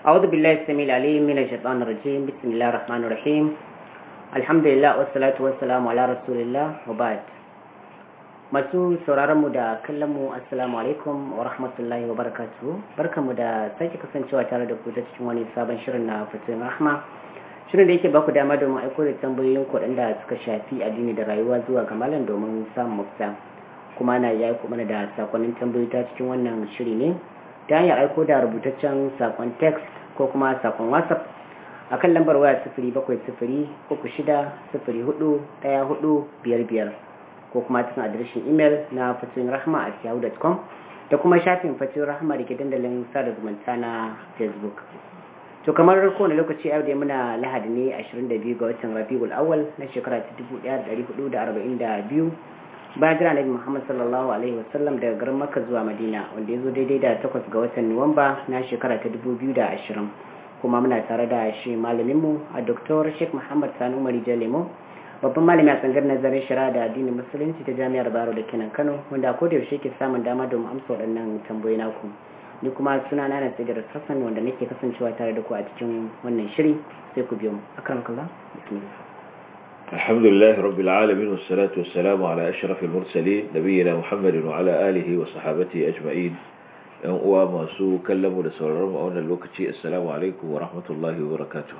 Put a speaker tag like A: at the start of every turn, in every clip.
A: أعوذ بالله السميع العليم من الشيطان الرجيم بسم الله الرحمن الرحيم الحمد لله والصلاة والسلام على رسول الله وبعد masu sauraron mu da kallon mu assalamu alaikum wa rahmatullahi wa barakatuhu barkamu da sake kasancewa tare da ku ta cikin wani sabon shirin na fitin rahma shirin da yake baku dama domin aiko da tambayoyin ku da suka shafi addini da rayuwa zuwa ga malam domin samun mafita kuma na ya aiko mana da sakonnin tambayoyi ta cikin wannan shiri ne ta hanyar aiko da rubutaccen sakon text ko kuma sakon whatsapp akan lambar waya sifiri bakwai sifiri uku shida sifiri hudu daya hudu biyar biyar ko kuma cikin adireshin imel na fatoyin rahama a yahoo.com da kuma shafin fatoyin rahama da ke dandalin sada zumunta na facebook to kamar kowane lokaci yau da muna lahadi ne 22 ga watan rabiul awal na shekara ta 1442 bayan jira nabi muhammad sallallahu alaihi wasallam daga garin makka zuwa madina wanda ya zo daidai da 8 ga watan nuwamba na shekara ta 2020 kuma muna tare da shi malaminmu a dr sheikh muhammad sanu marijan lemo babban malami a tsangar nazarin shari'a da addinin musulunci ta jami'ar baro da kenan kano wanda ko da yaushe ke samun dama domin amsa waɗannan tambayoyi naku ni kuma suna na nasigar sassan wanda nake kasancewa tare da ku a cikin wannan shiri sai ku biyo mu akan kalla bismillah
B: الحمد لله رب العالمين والصلاة والسلام على أشرف المرسلين نبينا محمد وعلى آله وصحابته أجمعين ‘yan uwa masu kallon mu da sauraron mu a wannan lokaci assalamu alaikum wa rahmatullahi wa barakatuh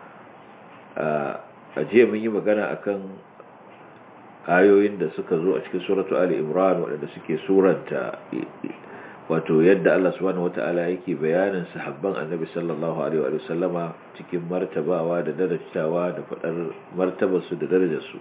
B: a jiya mun yi magana akan ayoyin da suka zo a cikin suratu ali imran waɗanda suke suranta wato yadda Allah subhanahu wata'ala yake bayanin sahabban annabi sallallahu alaihi wa sallama cikin martabawa da darajawa da faɗar martabarsu da darajarsu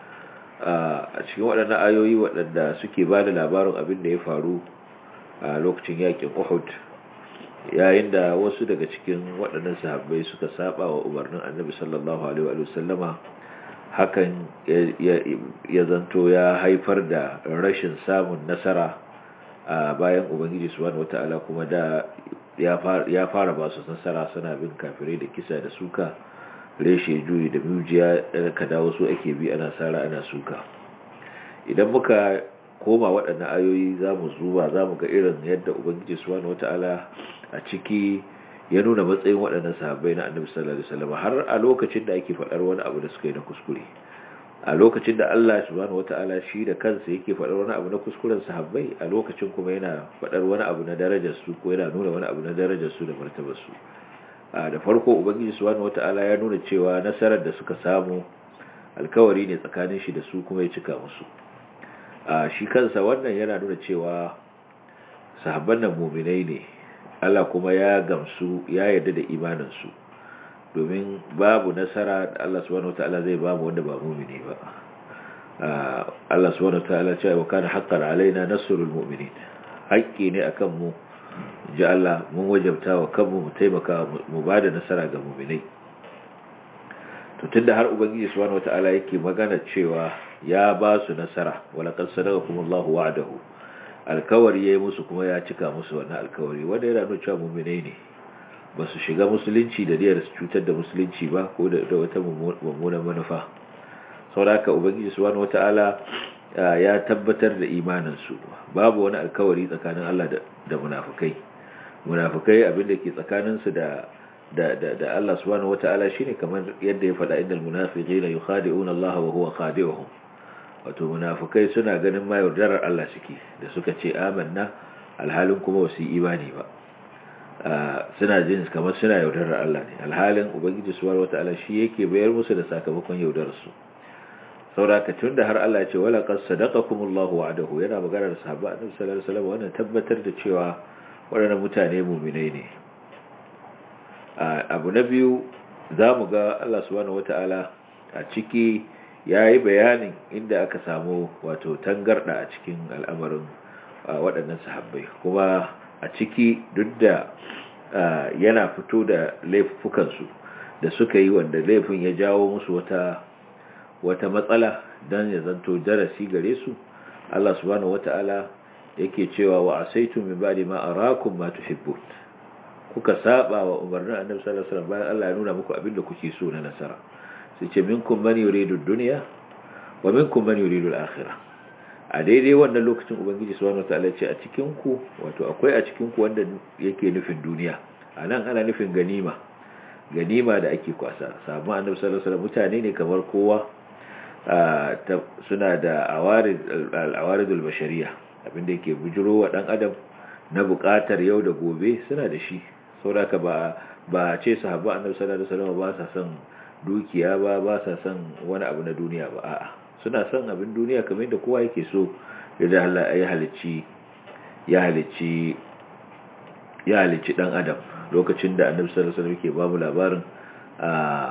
B: a cikin waɗannan ayoyi waɗanda suke ba da labarin abin da ya faru a lokacin yakin uhud yayin da wasu daga cikin waɗannan sahabbai suka saba wa umarnin annabi sallallahu alaihi wa sallama hakan ya zanto ya haifar da rashin samun nasara a bayan ubangiji subhanahu wata'ala kuma da ya fara ba su nasara suna bin kafirai da kisa da suka reshe juyi da mujiya ka dawo su ake bi ana sara ana suka idan muka koma waɗannan ayoyi za mu zuba za mu ga irin yadda ubangiji subhanahu wata'ala a ciki ya nuna matsayin waɗannan sahabbai na annabi sallallahu alaihi wasallam har a lokacin da ake faɗar wani abu da suka yi na kuskure a lokacin da Allah subhanahu wata'ala shi da kansa yake faɗar wani abu na kuskuren sahabbai a lokacin kuma yana faɗar wani abu na darajar su ko yana nuna wani abu na darajar su da martabar su da farko ubangiji subhanahu wata'ala ya nuna cewa nasarar da suka samu alkawari ne tsakanin shi da su kuma ya cika musu a shi kansa wannan yana nuna cewa sahabban nan muminai ne Allah kuma ya gamsu ya yarda da imaninsu domin babu nasara da Allah subhanahu wataala zai bamu wanda ba mumini ba Allah subhanahu wataala ce wa kana haqqan alaina nasrul mu'minin haƙƙi ne akan mu ji Allah mun wajabta wa kanmu mu taimaka mu bada nasara ga muminai to tunda har ubangiji subhanahu wataala yake magana cewa ya ba su nasara wala qad sadaqakumullahu wa'dahu alkawari yayi musu kuma ya cika musu wannan alkawari wanda yana nuna cewa mu'minai ne ba su shiga musulunci da niyyar su cutar da musulunci ba ko da wata mummunan manufa sauraka ubangiji subhanahu wataala ya tabbatar da imanin su babu wani alkawari tsakanin Allah da munafikai munafikai abinda ke tsakanin su da da da da Allah subhanahu wataala shine kamar yadda ya faɗa innal munafiqina yukhadi'una Allah wa huwa khadi'uhum wato munafukai suna ganin ma yaudarar Allah suke da suka ce amanna alhalin kuma wasu imani ba suna jin kamar suna yaudarar Allah ne alhalin ubangiji subhanahu wataala shi yake bayar musu da sakamakon yaudarar su saboda tunda har Allah ya ce wala qad sadaqakumullahu wa'adahu yana magana da sahaba annabi sallallahu alaihi wasallam wannan tabbatar da cewa waɗannan mutane mu'minai ne abu na biyu zamu ga Allah subhanahu wataala a ciki ya yi bayanin inda aka samu wato tangarda a cikin al'amarin waɗannan sahabbai kuma a ciki duk da yana fito da laifukansu da suka yi wanda laifin ya jawo musu wata wata matsala don ya zanto darasi gare su Allah subhanahu wata'ala yake cewa wa asaitu min ba'di ma arakum ma tuhibbun kuka saba wa umarnin annabi sallallahu alaihi wasallam bayan Allah ya nuna muku abin da kuke so na nasara sai ce minkum man yuridu dunya wa minkum man yuridu al-akhirah a daidai wannan lokacin ubangiji subhanahu wataala ce a cikin ku wato akwai a cikin ku wanda yake nufin duniya a nan ana nufin ganima ganima da ake kwasa sahabban annabi sallallahu alaihi wasallam mutane ne kamar kowa suna da al'awaridul bashariya abinda yake bujiro wa dan adam na bukatar yau da gobe suna da shi saboda ba ba ce sahabba annabi sallallahu alaihi wasallam ba sa son dukiya ba ba sa son wani abu na duniya ba a'a suna son abin duniya kamar da kowa yake so da Allah ya halicci ya halicci ya halicci dan adam lokacin da annabi sallallahu alaihi wasallam yake ba mu labarin a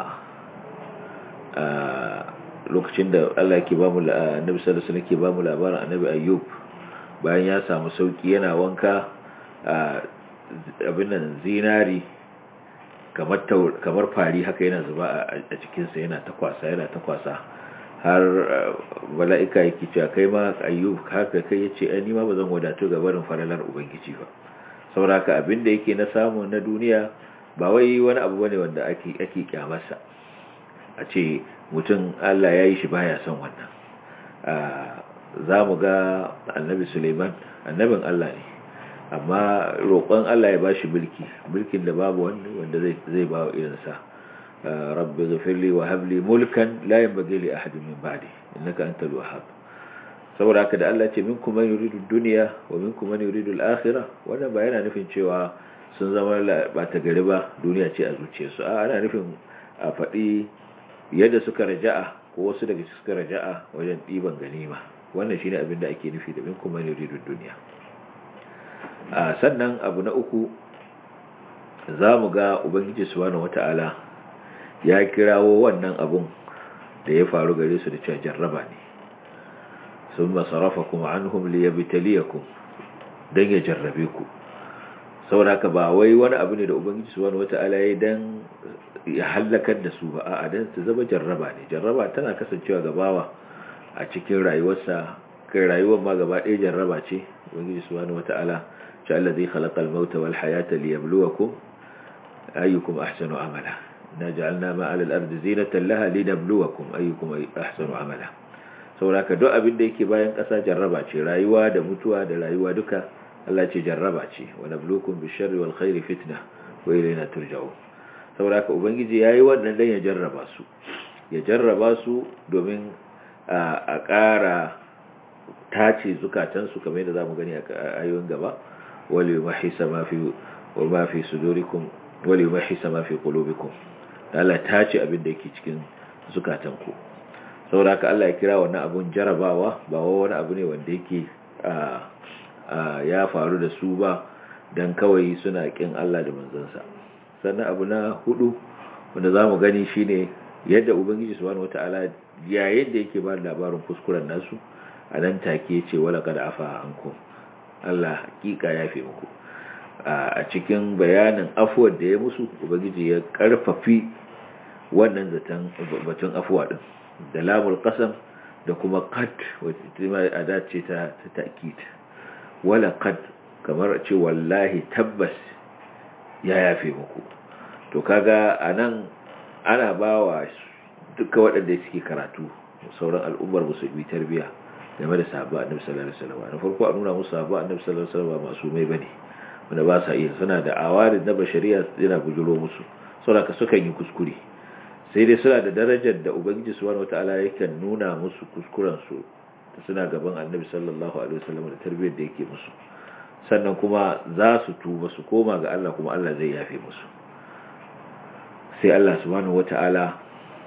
B: a lokacin da Allah yake ba mu annabi sallallahu alaihi wasallam yake ba mu labarin annabi ayyub bayan ya samu sauki yana wanka abin nan zinari kamar fari haka yana zuba a cikinsa yana ta kwasa yana ta kwasa har bala'ika yake cewa kai ma ayyub haka kai ya ce ni ma ba zan wadatu ga barin faralar ubangiji ba saboda haka abin da yake na samu na duniya ba wai wani abu bane wanda ake ake kyamarsa a ce mutum Allah ya yi shi baya son wannan za mu ga annabi Suleiman annabin Allah ne amma roƙon Allah ya bashi mulki mulkin da babu wanda wanda zai zai ba irinsa rabbi ghfirli wa hab li mulkan la yanbaghi li ahadin min ba'di innaka antal wahhab saboda haka da Allah ce minkum man yuridu dunya wa minkum man yuridu al-akhirah wannan ba yana nufin cewa sun zama ba ta gari ba duniya ce a zuciyarsu a ana nufin a faɗi yadda suka raja'a ko wasu daga suka raja'a wajen ɗiban ganima wannan shine abin da ake nufi da minkum man yuridu dunya a sannan abu na uku za mu ga ubangiji subhanahu wata'ala ya kirawo wannan abun da ya faru gare su da cewa jarraba ne sun masarafa kuma an humli ya bitaliyakum don ya jarrabe ku sauraka ba wai wani abu ne da ubangiji subhanahu wata'ala ya dan ya hallakar da su ba a dan su zama jarraba ne jarraba tana kasancewa gabawa a cikin rayuwarsa kai rayuwar ma gaba ɗaya jarraba ce ubangiji subhanahu wata'ala شاء الذي خلق الموت والحياة ليبلوكم أيكم أحسن عملا إنا جعلنا ما على الأرض زينة لها لنبلوكم أيكم أحسن عملا sauraka duk abin da yake bayan ƙasa jarraba ce rayuwa da mutuwa da rayuwa duka Allah ce jarraba ce wa nablukum bisharri wal khairi fitna wa ilayna turja'un sauraka ubangiji yayi wannan dan ya jarraba su ya jarraba su domin a ƙara tace zukatansu kamar yadda zamu gani a ayoyin gaba وليمحص ما في وما في صدوركم وليمحص ما في قلوبكم Allah ta ce abin da yake cikin zukatanku saboda haka Allah ya kira wannan abun jarabawa ba wani abu ne wanda yake ya faru da su ba dan kawai suna kin Allah da manzansa sannan abu na hudu wanda zamu gani shine yadda ubangiji subhanahu wataala yayin da yake ba labarin kuskuren nasu a nan take ce wala kad afa ankum Allah hakika ya fi muku a cikin bayanin afuwar da ya musu ubangiji ya karfafi wannan zaton batun afuwa din da lamul qasam da kuma qad wacce ma ada ce ta ta'kid wala qad kamar ce wallahi tabbas ya yafe muku to kaga anan ana bawa duka waɗanda suke karatu sauran al'ummar musulmi tarbiya game da sahabba annabi sallallahu alaihi wasallam na farko a nuna musu sahabba annabi sallallahu alaihi wasallam masu mai bane wanda ba sa iya suna da awarin na bashariya yana bujuro musu saboda sukan yi kuskure sai dai suna da darajar da ubangiji subhanahu wataala yakan nuna musu kuskuren su suna gaban annabi sallallahu alaihi wasallam da tarbiyyar da yake musu sannan kuma za su tuba su koma ga Allah kuma Allah zai yafe musu sai Allah subhanahu wataala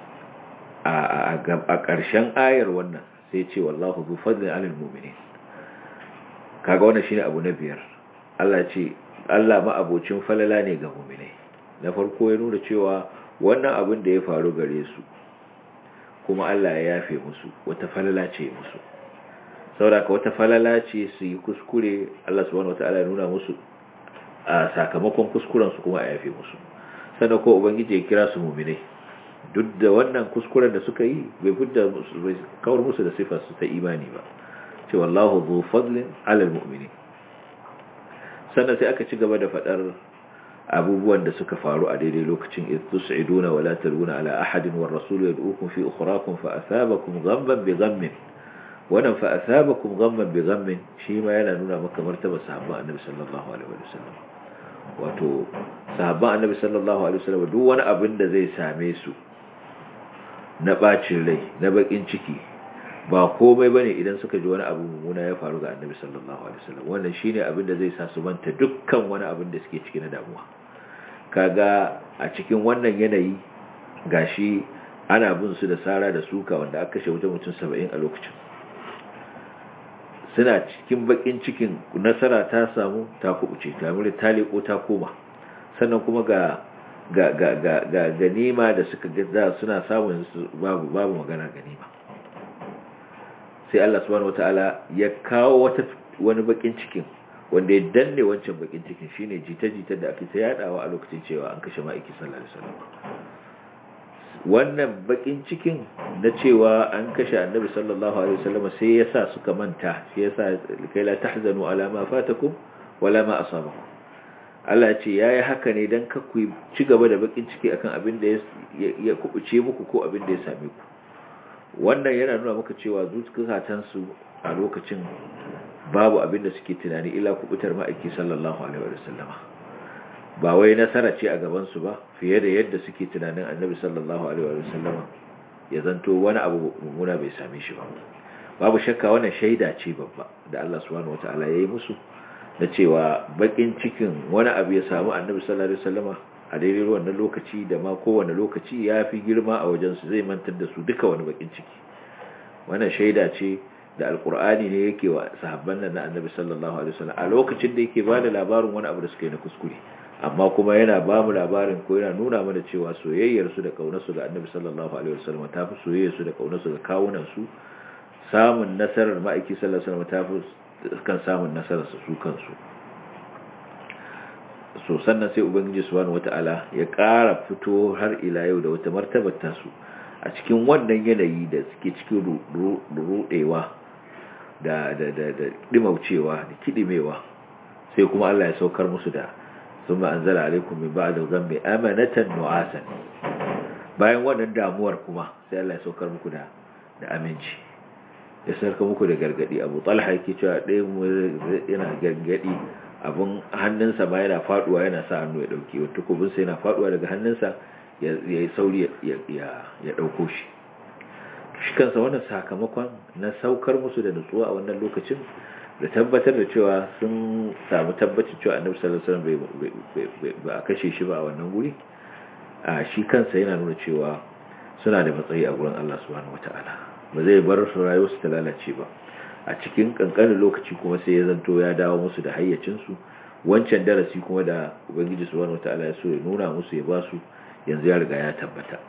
B: a ƙarshen ayar wannan sai ce wallahu zu fadlin alal mu'minin kaga wannan shine abu na biyar Allah ce Allah ma abocin falala ne ga mu'minai na farko ya nuna cewa wannan abin da ya faru gare su kuma Allah ya yafe musu wata falala ce musu saboda wata falala ce su yi kuskure Allah subhanahu wataala ya nuna musu a sakamakon kuskuren su kuma a yafe musu sannan ko ubangiji ya kira su mu'minai duk da wannan kuskuren da suka yi bai fidda bai kawar musu da sifar su ta imani ba ce wallahu zu fadlin alal mu'minin sannan sai aka ci gaba da fadar abubuwan da suka faru a daidai lokacin iz tus'iduna wala taluna ala ahadin war rasul yad'ukum fi ukhrakum fa asabakum ghamman bi ghammin wannan fa asabakum ghamman bi ghammin shi ma yana nuna maka martaba sahabba annabi sallallahu alaihi wasallam wato sahabban annabi sallallahu alaihi wasallam duk wani abin da zai same su na bacin rai na bakin ciki ba komai bane idan suka ji wani abu mummuna ya faru ga annabi sallallahu alaihi wasallam wannan shine abin da zai sa su manta dukkan wani abin da suke ciki na damuwa kaga a cikin wannan yanayi gashi ana bin su da sara da suka wanda aka kashe wajen mutum 70 a lokacin suna cikin bakin cikin nasara ta samu ta kubuce ta mure ta leko ta koma sannan kuma ga ga ga ga ga ganima da suka ga suna samun babu babu magana ganima sai Allah subhanahu wataala ya kawo wata wani bakin cikin wanda ya danne wancan bakin cikin shine jita-jita da ake ta yadawa a lokacin cewa an kashe ma'aiki sallallahu alaihi wasallam wannan bakin cikin na cewa an kashe annabi sallallahu alaihi wasallam sai yasa suka manta shi yasa kai la tahzanu ala ma fatakum wala ma asabakum Allah ce yayi haka ne dan ka ku ci gaba da bakin ciki akan abin da ya kubuce muku ko abin da ya same ku wannan yana nuna maka cewa zuciyatan su a lokacin babu abin da suke tunani illa kubutar ma'aiki sallallahu alaihi wasallama ba wai nasara ce a gabansu ba fiye da yadda suke tunanin annabi sallallahu alaihi wa sallama ya zanto wani abu mummuna bai same shi ba babu shakka wannan shaida ce babba da Allah subhanahu wataala ya yi musu na cewa bakin cikin wani abu ya samu annabi sallallahu alaihi wasallama a daidai wannan lokaci da ma kowane lokaci ya fi girma a wajensu zai mantar da su duka wani bakin ciki wannan shaida ce da alkur'ani ne yake wa sahabban nan na annabi sallallahu alaihi wasallam a lokacin da yake bada labarin wani abu da suka yi na kuskure amma kuma yana ba mu labarin ko yana nuna mana cewa soyayyarsu da kaunarsu ga annabi sallallahu alaihi wasallam ta fi soyayyarsu da kaunarsu ga kawunansu samun nasarar ma'aiki sallallahu alaihi wasallam ta fi kan samun nasarar su kansu so sannan sai ubangiji subhanahu wata'ala ya ƙara fito har ila yau da wata martabar tasu a cikin wannan yanayi da suke cikin rudewa da da da da dimaucewa da kidimewa sai kuma Allah ya saukar musu da ثم أنزل عليكم من بعد الغم أمنة نعاسا bayan wannan damuwar kuma sai Allah ya saukar muku da da aminci ya sarka muku da gargadi Abu Talha yake cewa ɗaya yana gargadi abun hannunsa ma yana faduwa yana sa hannu ya dauke wato kubin sa yana faduwa daga hannunsa ya yi sauri ya ya dauko shi shi kansa wannan sakamakon na saukar musu da nutsuwa a wannan lokacin da tabbatar da cewa sun samu tabbacin cewa annabi sallallahu alaihi wasallam ba a kashe shi ba a wannan guri a shi kansa yana nuna cewa suna da matsayi a gurin Allah subhanahu wataala ba zai bar su rayuwar su ta lalace ba a cikin kankanin lokaci kuma sai ya zanto ya dawo musu da hayyacin su wancan darasi kuma da ubangiji subhanahu wataala ya so ya nuna musu ya ba su yanzu ya riga ya tabbata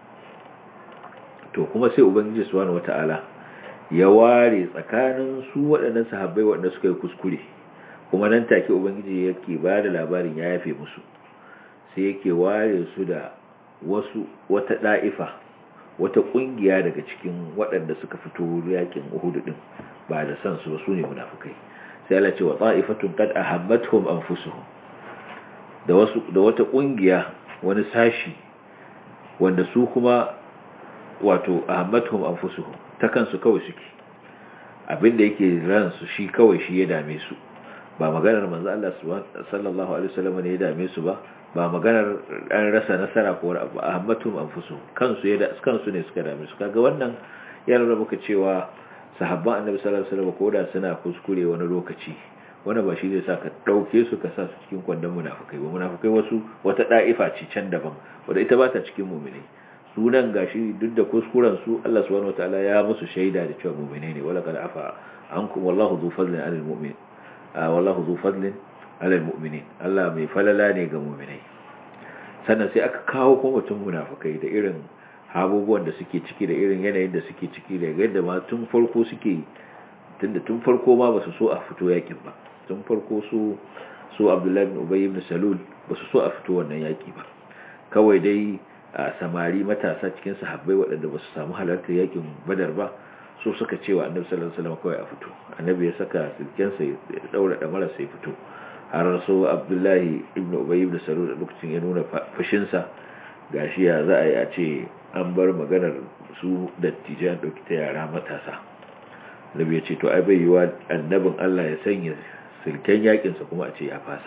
B: to kuma sai ubangiji subhanahu wataala ya ware tsakanin su waɗannan sahabbai waɗanda suka yi kuskure kuma nan take ubangiji yake ba da labarin ya yafe musu sai yake ware su da wasu wata ɗa'ifa wata ƙungiya daga cikin waɗanda suka fito yakin uhudu ɗin ba da san su ba su ne munafukai sai Allah ce wa ta'ifatun qad ahammatuhum anfusuhum da wasu da wata ƙungiya wani sashi wanda su kuma wato ahammatuhum anfusuhum ta kansu kawai suke abinda yake ransu shi kawai shi ya dame su ba maganar manzo Allah sallallahu alaihi wasallam ne ya dame su ba ba maganar an rasa nasara ko wani abu ahmatum anfusu kansu ya kansu ne suka dame su kaga wannan yana nuna muka cewa sahabban annabi sallallahu alaihi wasallam koda suna kuskure wani lokaci wani ba shi zai sa ka dauke su ka sa su cikin kwandon munafikai ba munafikai wasu wata da'ifa ce can daban wanda ita ba ta cikin mu'mini sunan gashi duk da kuskuren su Allah subhanahu wataala ya musu shaida da cewa mu'mine ne wala kad afa ankum wallahu dhu fadlin 'alal mu'min wallahu dhu fadlin 'alal mu'minin Allah mai falala ne ga mu'minai sannan sai aka kawo kuma mutum munafikai da irin abubuwan da suke ciki da irin yanayin da suke ciki da yadda ma tun farko suke tunda tun farko ma basu so a fito yakin ba tun farko su su Abdullahi ibn Ubay ibn Salul basu so a fito wannan yaki ba kawai dai a samari matasa cikin sahabbai waɗanda ba su samu halartar yakin badar ba so suka cewa annabi sallallahu alaihi wasallam kawai a fito annabi ya saka silkensa ya daura da marasa ya fito har so abdullahi ibn ubay ibn salul lokacin ya nuna fushinsa gashi ya za a yi a ce an bar maganar su dattijan dauki ta yara matasa annabi ya ce to ai bai yiwa annabin Allah ya sanya silken yakinsa kuma a ce ya fasa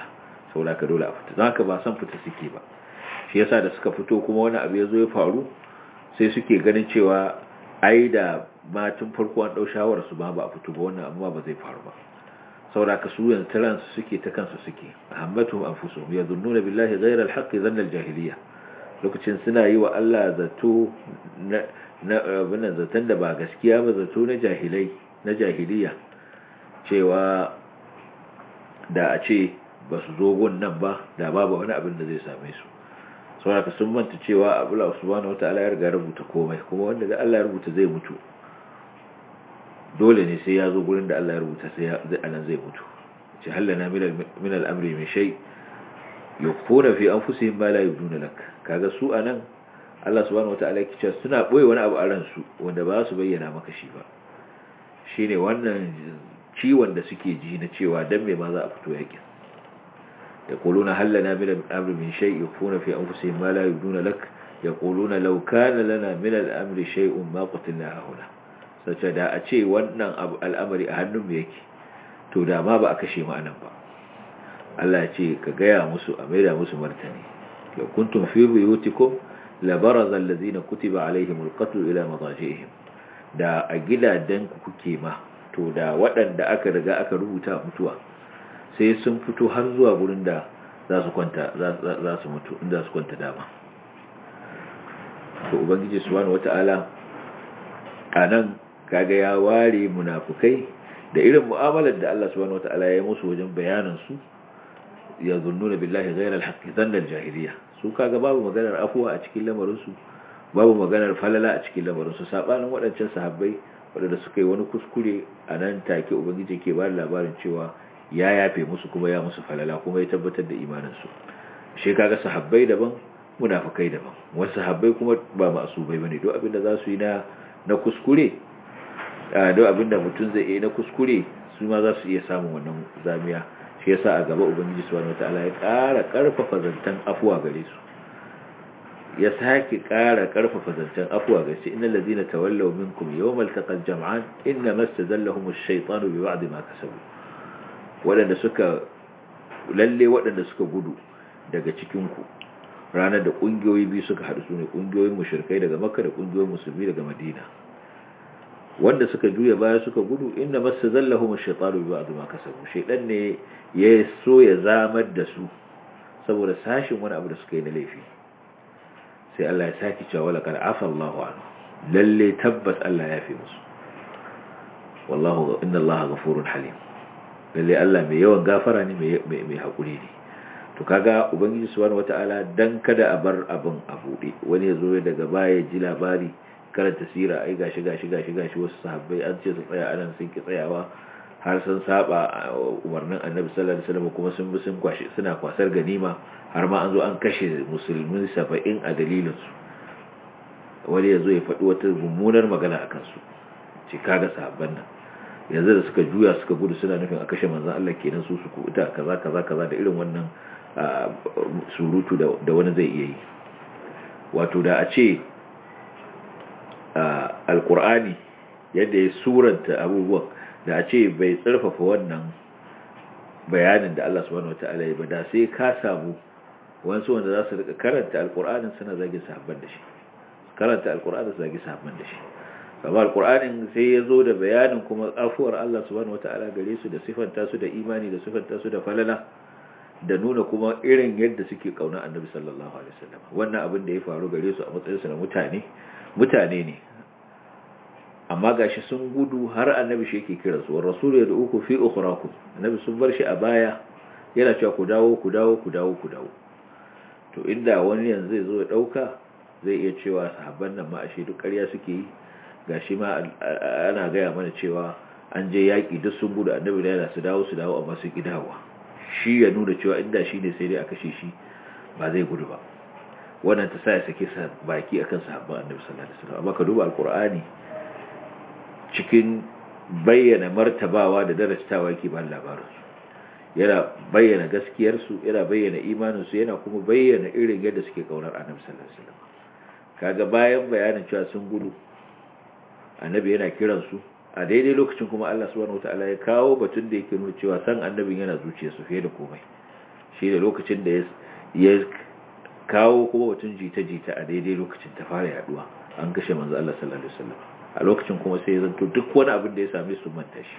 B: saboda ka dole a fita don haka ba san fita suke ba shi yasa da suka fito kuma wani abu ya zo ya faru sai suke ganin cewa ai da ma tun farko an ɗau shawarar su ba ba a fito ba wannan amma ba zai faru ba saboda ka su yanzu taransu suke ta kansu suke ahammatuhum anfusuhum yadhunnuna billahi ghayra al-haqqi dhanna al-jahiliyya lokacin suna yi wa Allah zato na abin zaton da ba gaskiya ba zato na jahilai na jahiliya cewa da a ce ba su zo gun nan ba da babu wani abin da zai same su saboda sun manta cewa abula subhanahu wataala ya riga rubuta komai kuma wanda da Allah ya rubuta zai mutu dole ne sai ya zo gurin da Allah ya rubuta sai anan zai mutu ce hallana min al-amri min shay yukfuna fi anfusihim ma la yubduna lak kaga su anan Allah subhanahu wataala yake cewa suna boye wani abu a ransu wanda ba su bayyana maka shi ba shine wannan ciwon da suke ji na cewa dan me ma za a fito yakin yaquluna hal lana min al-amri min shay yukfuna fi anfusihim ma la yubduna lak yaquluna law kana lana min al-amri shay'un ma qatilna huna sace da a ce wannan abu al'amari a hannun mu yake to da ma ba a kashe mu anan ba Allah ya ce ka gaya musu a maida musu martani law kuntum fi buyutikum labaraza allazina kutiba alaihimul qatl ila madajihim da a gidajen ku kuke ma to da waɗanda aka riga aka rubuta mutuwa sai sun fito har zuwa gurin da za su kwanta za su mutu inda su kwanta dama to ubangiji subhanahu wataala anan kaga ya ware munafukai da irin mu'amalar da Allah subhanahu wataala ya yi musu wajen bayanan su ya zunnuna billahi ghayra al-haqqi dhanna al-jahiliya su kaga babu maganar afuwa a cikin lamarin su babu maganar falala a cikin lamarin su sabanin waɗancan sahabbai waɗanda suka yi wani kuskure a nan take ubangiji ke ba labarin cewa ya yafe musu kuma ya musu falala kuma ya tabbatar da imanin su shi kaga sahabbai daban munafikai daban wasu sahabbai kuma ba masubai bane duk abinda za su yi na na kuskure duk abinda mutum zai yi na kuskure su ma za su iya samun wannan zamiya shi yasa a gaba ubangiji subhanahu wataala ya ƙara ƙarfafa zantan afuwa gare su ya sake ƙara ƙarfafa zantan afuwa gare su innal ladina tawallaw minkum yawmal taqal jam'an inna mastazallahum ash-shaytanu bi ba'd ma kasabu wadanda suka lalle wadanda suka gudu daga cikin ku ranar da kungiyoyi biyu suka haɗu su ne kungiyoyin mushrikai daga makka da kungiyoyin musulmi daga madina wanda suka juya baya suka gudu inda masu zallahu shaitaru bi ba'd ma kasabu shaidan ne ya so ya zamar da su saboda sashin wani abu da suka yi na laifi sai Allah ya saki cewa wala kad afa Allahu anhu lalle tabbas Allah ya fi musu wallahu inna Allah ghafurun halim lalle Allah mai yawan gafara ne mai mai hakuri ne to kaga ubangiji subhanahu wataala dan kada a bar abin a bude wani ya zo daga baya ji labari karanta sira ai gashi gashi gashi gashi wasu sahabbai an ce su tsaya anan sun ki tsayawa har sun saba umarnin annabi sallallahu alaihi wasallam kuma sun bi sun kwashi suna kwasar ganima har ma an zo an kashe musulmin 70 a dalilin su wani yazo ya faɗi wata mummunar magana akan su ce kaga sahabban nan yanzu da suka juya suka gudu suna nufin a kashe manzon Allah kenan su su kuta kaza kaza kaza da irin wannan surutu da wani zai iya yi wato da a ce alkur'ani yadda ya suranta abubuwan da a ce bai tsarfafa wannan bayanin da Allah subhanahu wata'ala ya bada sai ka samu wasu wanda za su rika karanta alkur'anin suna zagi sahabban da shi karanta alkur'anin su zagi sahabban da shi amma alkur'anin sai ya zo da bayanin kuma afuwar Allah subhanahu wata'ala gare su da sifanta su da imani da sifanta su da falala da nuna kuma irin yadda suke kauna annabi sallallahu alaihi wasallam wannan abin da ya faru gare su a matsayinsu na mutane mutane ne amma gashi sun gudu har annabi shi yake kira su rasul ya uku fi ukhrakum annabi sun bar shi a baya yana cewa ku dawo ku dawo ku dawo ku dawo to inda wani yanzu zai zo ya dauka zai iya cewa sahabban nan ma ashe duk ƙarya suke yi gashi ma ana gaya mana cewa an je yaƙi duk sun gudu annabi da yana su dawo su dawo amma sun ki dawowa shi ya nuna cewa inda shi ne sai dai a kashe shi ba zai gudu ba wannan ta sa ya sake sa baki akan sahabban annabi sallallahu alaihi wasallam amma ka duba alqur'ani cikin bayyana martabawa da darastawa yake ba labarin su yana bayyana gaskiyar su yana bayyana imanin su yana kuma bayyana irin yadda suke kaunar annabi sallallahu alaihi wasallam kaga bayan bayanin cewa sun gudu annabi yana kiran su a daidai lokacin kuma Allah subhanahu wataala ya kawo batun da yake nuna cewa san annabin yana zuciyarsu fiye da komai shi da lokacin da ya kawo kuma mutum jita-jita a daidai lokacin ta fara yaduwa an kashe manzo Allah sallallahu alaihi wasallam a lokacin kuma sai ya zanto duk wani abin da ya same su manta shi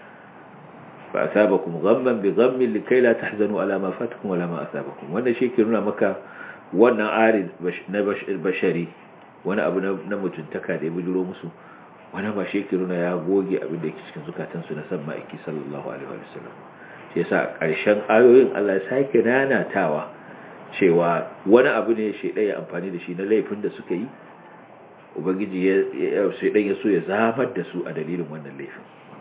B: fa asabakum ghamman bi ghammin likay la tahzanu ala ma fatakum wala ma asabakum wannan shi ke nuna maka wannan arid na bashari wani abu na mutuntaka da ya bujuro musu wani ba shi ke nuna ya goge abin da yake cikin zukatansu na san ma'aiki sallallahu alaihi wasallam shi yasa a ƙarshen ayoyin Allah ya sake nanatawa cewa wani abu ne shi ya amfani da shi na laifin da suka yi ubangiji ya shaidan ya so ya zamar da su a dalilin wannan laifin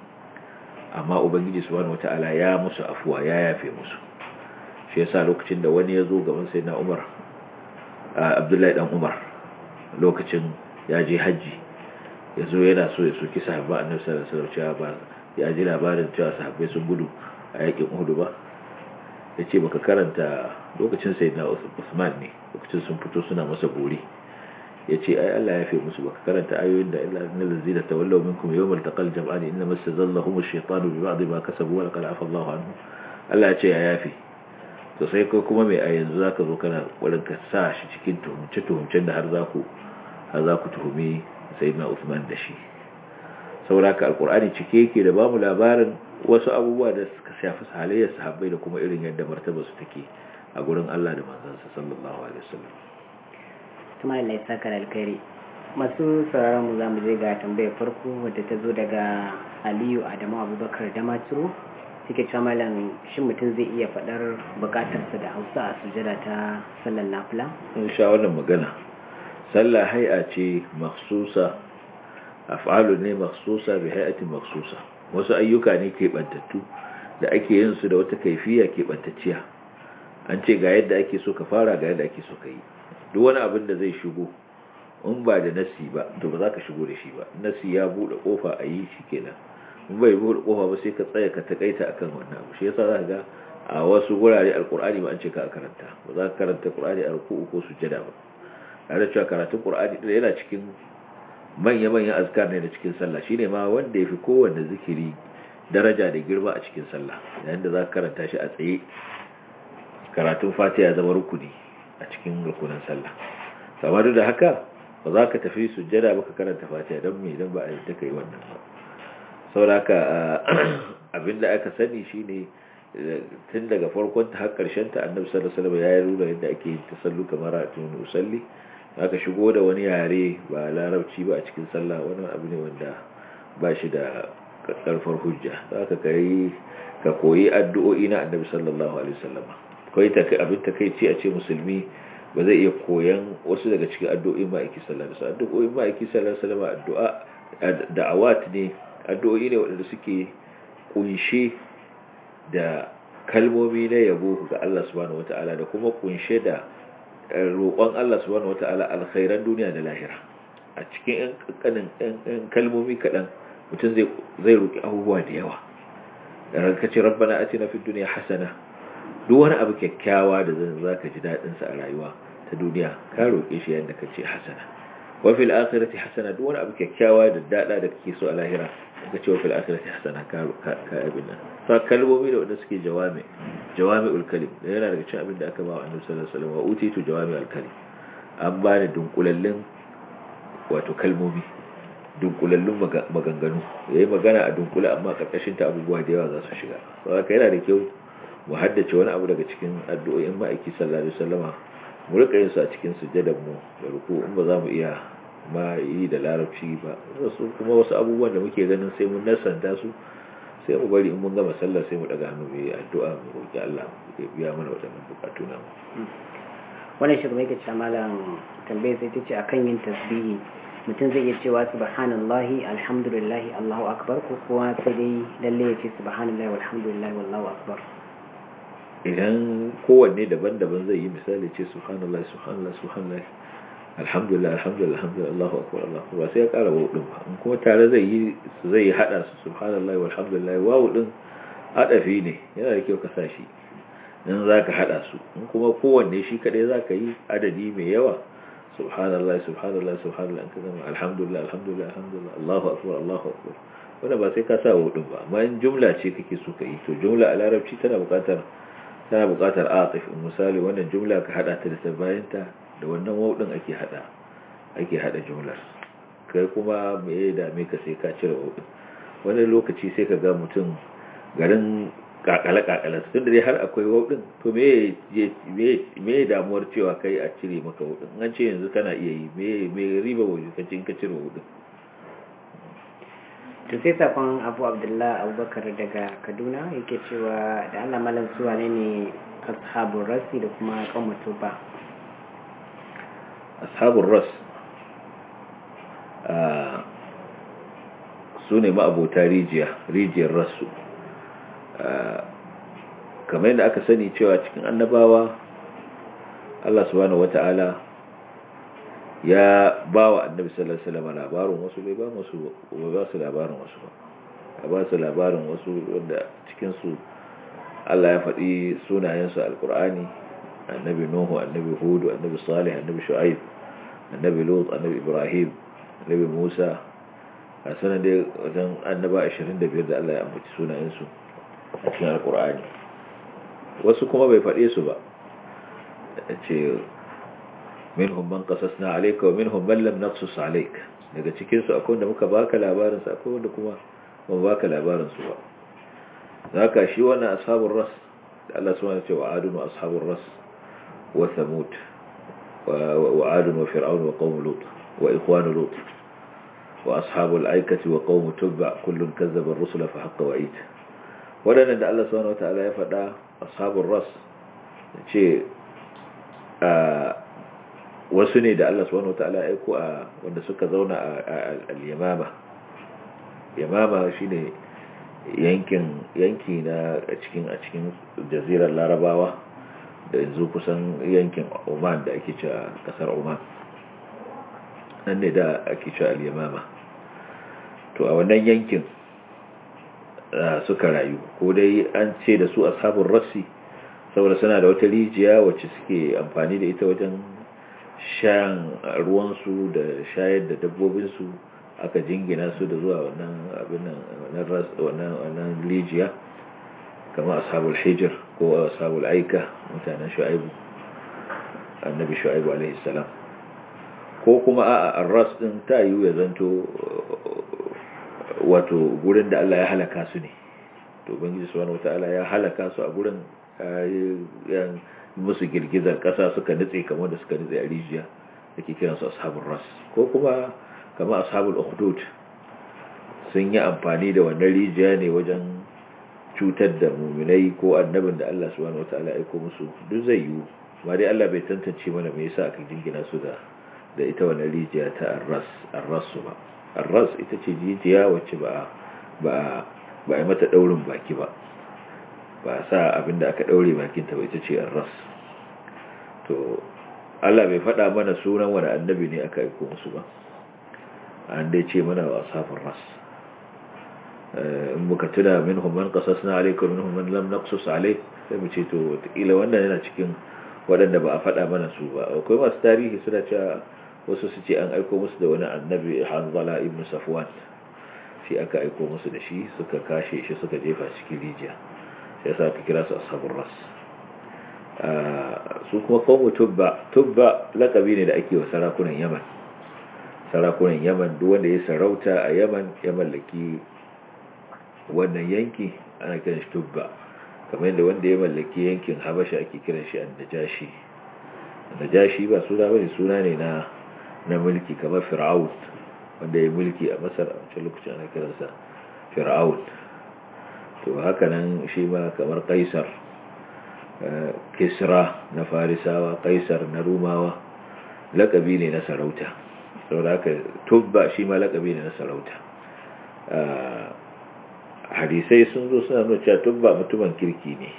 B: amma ubangiji subhanahu wataala ya musu afuwa ya yafe musu shi yasa lokacin da wani ya zo gaban sayyidina Umar Abdullahi dan Umar lokacin ya je haji ya zo yana so ya soki sahabba annabi sallallahu alaihi wasallam ba ya ji labarin cewa sahabbai sun gudu a yakin Uhud ba yace baka karanta lokacin sayyidina Usman ne lokacin sun fito suna masa buri ya ce ai Allah ya fi musu baka karanta ayoyin da illa innal ladzina tawallaw minkum yawmal taqal jam'an inna mastazallahum ash-shaytanu bi ba'd ma kasabu wa laqad afa Allahu anhu Allah ya ce ya yafi to sai kai kuma mai a yanzu zaka zo kana wurin ka sa shi cikin tuhumce tuhumcen da har za ku har za ku tuhumi sayyidina Uthman da shi sauraka alqur'ani cike yake da bamu labarin wasu abubuwa da suka shafi halayyar sahabbai da kuma irin yadda martaba su take a gurin Allah da manzansa sallallahu alaihi wasallam
A: kuma Allah ya saka alkhairi masu sauraron mu zamu je ga tambayar farko wadda ta zo daga Aliyu Adamu Abubakar Damaturu suke cewa malam shin mutum zai iya faɗar bukatarsa da Hausa a sujada ta sallar nafila
B: in sha wannan magana sallah hay'a ce makhsusa af'alu ne makhsusa bi hay'atin makhsusa wasu ayyuka ne ke bantattu da ake yin su da wata kaifiya ke bantacciya an ce ga yadda ake so ka fara ga yadda ake so ka yi duk wani abin da zai shigo in ba da nasi ba to ba za ka shigo da shi ba nasi ya bude kofa a yi shi kenan in bai bude kofa ba sai ka tsaya ka takaita akan wannan abu shi yasa za ka ga a wasu gurare alkur'ani ba an ce ka karanta ba za ka karanta qur'ani a ruku'u ko sujada ba tare da cewa karatun qur'ani din yana cikin manya manyan azkar ne da cikin sallah shine ma wanda yafi kowanne zikiri daraja da girma a cikin sallah yayin da za ka karanta shi a tsaye karatun fatiha zama rukuni a cikin rukunin sallah kamar da haka ba za ka tafi sujjada ba ka karanta fatiha don me don ba a yadda ka yi wannan ba sauraka abinda aka sani shine tun daga farkon ta har karshen ta annabi sallallahu alaihi wasallam ya yi nuna yadda ake yin tasallu kamar a tun usalli aka shigo da wani yare ba larabci ba a cikin sallah wani abu ne wanda ba shi da karfar hujja zaka kai ka koyi addu'o'i na annabi sallallahu alaihi wasallam kai ta abin takeici a ce musulmi ba zai iya koyan wasu daga cikin addu'o'in ma'aiki sallallahu alaihi wasallam addu'o'in ma'aiki sallallahu alaihi wasallam addu'a da'awat ne addu'o'i ne waɗanda suke kunshe da kalmomi na yabo ga Allah subhanahu wata'ala da kuma kunshe da roƙon Allah subhanahu wata'ala alkhairan duniya da lahira a cikin ƙanƙanin kalmomi kaɗan mutum zai roƙi abubuwa da yawa da rankaci rabbana atina fid dunya hasana duk wani abu kyakkyawa da zan zaka ji dadin sa a rayuwa ta duniya ka roke shi yanda kace hasana wa fil akhirati hasana duk wani abu kyakkyawa da dada da kake so a lahira ka ce wa fil akhirati hasana ka ka abin nan sa kalmomi da wanda suke jawami jawami'ul kalim da yana daga cikin abin da aka ba wa annabi sallallahu alaihi wasallam wa utitu jawami'ul kalim an bani dunkulallin wato kalmomi dunkulallun maganganu yayi magana a dunkule amma karkashin ta abubuwa da yawa za su shiga saboda yana da kyau mu haddace wani abu daga cikin addu'o'in ma'aiki sallallahu alaihi wasallama mu rika yin su a cikin sujjadar mu da ruku in ba za mu iya ma yi da larabci ba wasu kuma wasu abubuwan da muke ganin sai mun nasanta su sai mu bari in mun gama sallah sai mu daga hannu mu yi addu'a mu roki Allah ya biya mana waɗannan bukatu na mu
A: wannan shi kuma yake cewa malam tambayar sai tace akan yin tasbihi mutum zai iya cewa subhanallahi alhamdulillahi allahu akbar ko kuwa sai dai lalle ya ce subhanallahi walhamdulillahi wallahu akbar
B: idan kowanne daban-daban zai yi misali ce subhanallah subhanallah subhanallah alhamdulillah alhamdulillah alhamdulillah Allahu akbar Allahu akbar sai ya kara wawu din ba in kuma tare zai yi zai hada su subhanallah walhamdulillah wawu din adafi ne yana da kyau ka sa shi in zaka hada su in kuma kowanne shi kadai zaka yi adadi mai yawa subhanallah subhanallah subhanallah kaza alhamdulillah alhamdulillah alhamdulillah Allahu akbar Allahu akbar wanda ba sai ka sa wawu din ba amma in jumla ce kake so ka yi to jumla a larabci tana buƙatar tana buƙatar atif misali wannan jumla ka hada ta da bayanta da wannan waw din ake hada ake hada jumlar kai kuma me ya dame ka sai ka cire waw din wani lokaci sai ka ga mutum garin kakale-kakale tun da dai har akwai waudin to me ya damuwar cewa kai a cire maka waudin an ce yanzu kana iya yi me riba wajen kacin ka cire waudin
A: to sai sakon abu abdullahi abubakar daga kaduna yake cewa da allah malam suwa ne ne ashabun rasi da kuma kan ba
B: ashabun ras su ne ma'abota rijiya rijiyar rasu kamar yadda aka sani cewa cikin annabawa Allah subhanahu wata'ala ya ba wa annabi sallallahu alaihi wasallam labarin wasu bai ba musu ba su labarin wasu ba ya ba su labarin wasu wanda cikin su Allah ya faɗi sunayen su alqur'ani annabi nuhu annabi hud annabi salih annabi shu'aib annabi lut annabi ibrahim annabi musa a sanan da wajen annaba 25 da Allah ya ambaci sunayen su a cikin alkur'ani wasu kuma bai faɗe su ba ce minhum man qasasna alayka wa minhum man lam naqsus alayk daga cikin su akwai wanda muka baka labarin su akwai wanda kuma ba baka labarin su ba zaka shi wannan ashabur ras da Allah subhanahu wa ta'ala wa adun wa ashabur ras wa thamud wa adun wa fir'aun wa qaum lut wa ikhwan lut wa ashabul aikati wa qaum tubba kullun kazzaba ar-rusula fa haqqa wa'id waɗannan da Allah subhanahu wata'ala ya faɗa ashabul ras ce wasu ne da Allah subhanahu wata'ala ya aiko a wanda suka zauna a al-yamama yamama shine yankin yanki na a cikin a cikin jazirar larabawa da yanzu kusan yankin Oman da ake cewa kasar Oman nan ne da ake cewa al-yamama to a wannan yankin suka rayu ko dai an ce da su ashabun rassi saboda suna da wata rijiya wacce suke amfani da ita wajen shan ruwansu da shayar da dabbobinsu aka jingina su da zuwa wannan abin wannan rijiya kamar ashabul hijir ko ashabul aika mutanen shu'aibu annabi shu'aibu alaihi salam ko kuma a arras din ta yiwu ya zanto wato gurin da Allah ya halaka su ne to ubangiji subhanahu wataala ya halaka su a gurin yan musu girgizar kasa suka nutse kamar da suka nutse a rijiya dake kiran su ashabul ras ko kuma kamar ashabul ukhdud sun yi amfani da wannan rijiya ne wajen cutar da muminai ko annabin da Allah subhanahu wataala ya aiko musu duk zai yiwu ba dai Allah bai tantance mana me yasa aka jingina su da da ita wannan rijiya ta arras arras ba arras ita ce jijiya wacce ba ba ba yi mata daurin baki ba ba sa abinda aka daure bakinta ba ita ce arras to Allah bai faɗa mana sunan wani annabi ne aka aiko musu ba an dai ce mana wa asafin ras in muka tuna minhum man qasasna alayka minhum man lam naqsus alayk sai mu ce to wataƙila wannan yana cikin waɗanda ba a faɗa mana su ba akwai masu tarihi suna cewa wasu su ce an aiko musu da wani annabi hanzala ibn safwan shi aka aiko musu da shi suka kashe shi suka jefa cikin rijiya sai sa aka kira su ashabul ras su kuma kawo tubba tubba lakabi ne da ake wa sarakunan yaman sarakunan yaman duk wanda ya sarauta a yaman ya mallaki wannan yanki ana kiran shi tubba kamar yadda wanda ya mallaki yankin habasha ake kiran shi annajashi annajashi ba suna bane suna ne na na mulki kamar fir'aun wanda ya mulki a masar a wancan lokacin ana kiransa fir'aun to haka nan shi ma kamar kaisar kisra na farisawa kaisar na rumawa lakabi ne na sarauta saboda haka tubba shi ma lakabi ne na sarauta hadisai sun zo suna nuna cewa tubba mutumin kirki ne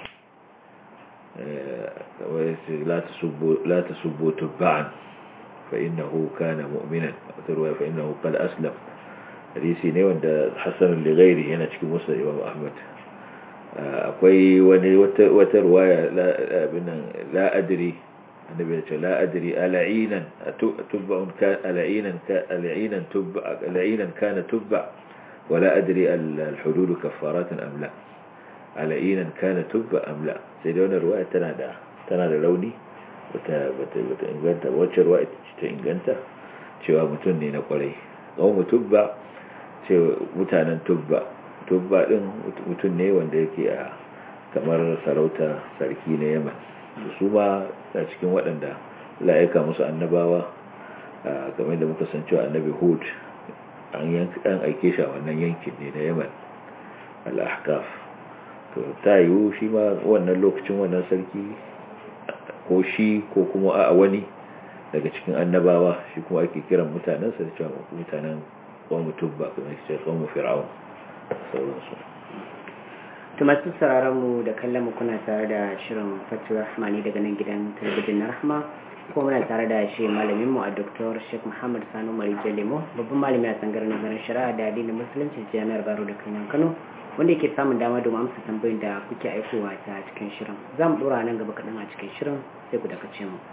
B: la ta subbo tubba'an fa innahu kana mu'minan wata ruwa fa innahu qad aslam hadisi ne wanda hasan al-ghairi yana cikin musnad imam ahmad akwai wani wata ruwaya abinan la adri annabi ya ce la adri ala'inan tubba'un ka ala'inan ka ala'inan tubba ala'inan kana tubba wala adri al-hudud kaffarat am la ala'inan kana tubba amla sai da wannan ruwaya tana da tana da rauni bata bata bata inganta wacce ruwaya ta inganta cewa mutum ne na kwarai tsawon tubba ce mutanen tubba tubba din mutum ne wanda yake a kamar sarauta sarki na yaman su ma a cikin waɗanda la'aika musu annabawa game da muka san cewa annabi hud an aike shi a wannan yankin ne na yaman al'ahkaf to ta yiwu shi ma wannan lokacin wannan sarki ko shi ko kuma a wani daga cikin annabawa shi kuma ake kiran mutanensa da cewa mutanen kwanmu tubba kuma ce kwanmu fir'aun sauransu
A: to masu sauraron mu da kallon mu kuna tare da shirin fatuwar rahmani daga nan gidan talabijin na rahma ko muna tare da shi malamin mu a Dr. Sheikh Muhammad Sanu Mari Jalimo babban malami a tsangar nazarin shari'a da addinin musulunci jami'ar Baro da Kano Kano wanda yake samun dama domin amsa tambayoyin da kuke aikowa ta cikin shirin za mu dora nan gaba kaɗan a cikin shirin sai ku dakace mu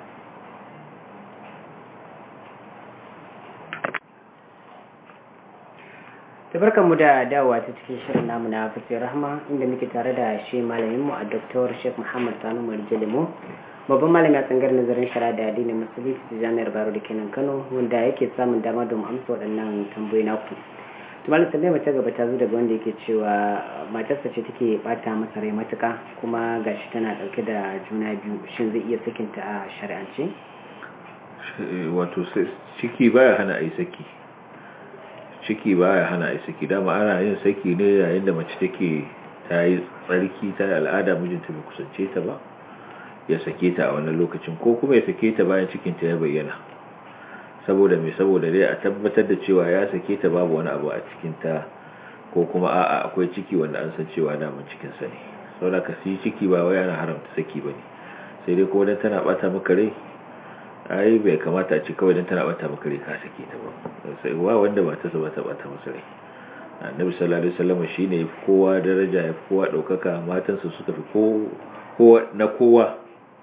A: tabarkan mu da dawowa ta cikin shirin namu na fasir rahma inda muke tare da shi malamin mu a Dr. Sheikh Muhammad Sanu Mari Jalimo babban malami a tsangar nazarin shari'a da addinin musulunci da jami'ar baro da kenan kano wanda yake samun dama domin amsa waɗannan tambayoyi naku tumalin tambayar mace gaba ta zo daga wanda yake cewa matarsa ce take bata masa rai matuka kuma gashi tana ɗauke da juna biyu shin zai iya sakinta a shari'ance
B: wato ciki baya hana a yi saki ciki baya hana a yi saki dama ana yin saki ne yayin da mace take ta yi tsarki ta yi al'ada mijinta bai kusance ta ba ya sake ta a wannan lokacin ko kuma ya sake ta bayan cikinta ya bayyana saboda mai saboda dai a tabbatar da cewa ya sake ta babu wani abu a cikinta ko kuma a'a akwai ciki wanda an san cewa daman cikinsa ne saboda ka si ciki ba wai yana haramta saki ba ne sai dai kuma dan tana bata maka rai ai bai kamata a ce kawai dan tana bata maka rai ka sake ta ba sai wa wanda ba ta ba ta bata masa rai annabi sallallahu alaihi wasallam shine yafi kowa daraja yafi kowa daukaka matansa suka fi kowa na kowa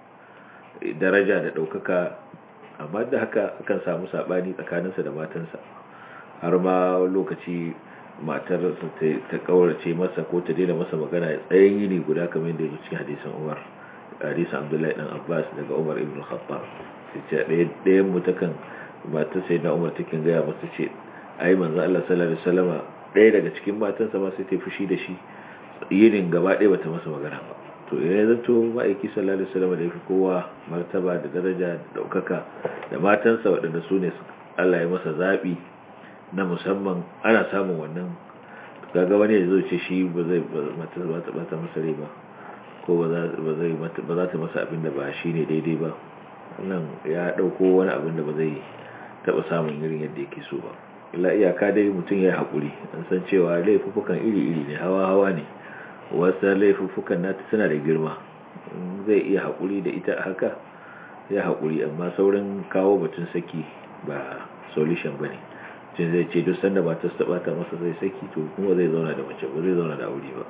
B: daraja da ɗaukaka amma da haka akan samu saɓani tsakaninsa da matansa har ma lokaci matar ta ƙaurace masa ko ta daina masa magana ya tsayin yini guda kamar yadda ya cikin hadisan umar hadisan abdullahi dan abbas daga umar ibn khattab sai ce ɗayan mu takan matar sai na umar takin gaya masa ce ai manzo Allah sallallahu alaihi wasallama ɗaya daga cikin matansa ma sai ta fushi da shi yinin gaba ɗaya bata masa magana ba to ya zato ma'aiki sallallahu alaihi wasallam da yafi kowa martaba da daraja da daukaka da matansa waɗanda su ne Allah ya masa zabi na musamman ana samun wannan kaga wani ya zo ce shi ba zai mata ba ta bata masa rai ba ko ba zai ba za ta masa abin da ba shi ne daidai ba wannan ya dauko wani abin da ba zai taba samun irin yadda yake so ba illa iyaka dai mutum ya haƙuri an san cewa laifukan iri-iri ne hawa-hawa ne wasu laifuffukan nata suna da girma zai iya haƙuri da ita haka ya haƙuri amma saurin kawo batun saki ba solution ba ne cin zai ce duk sanda ba ta ta masa zai saki to kuma zai zauna da mace ba zai zauna da aure ba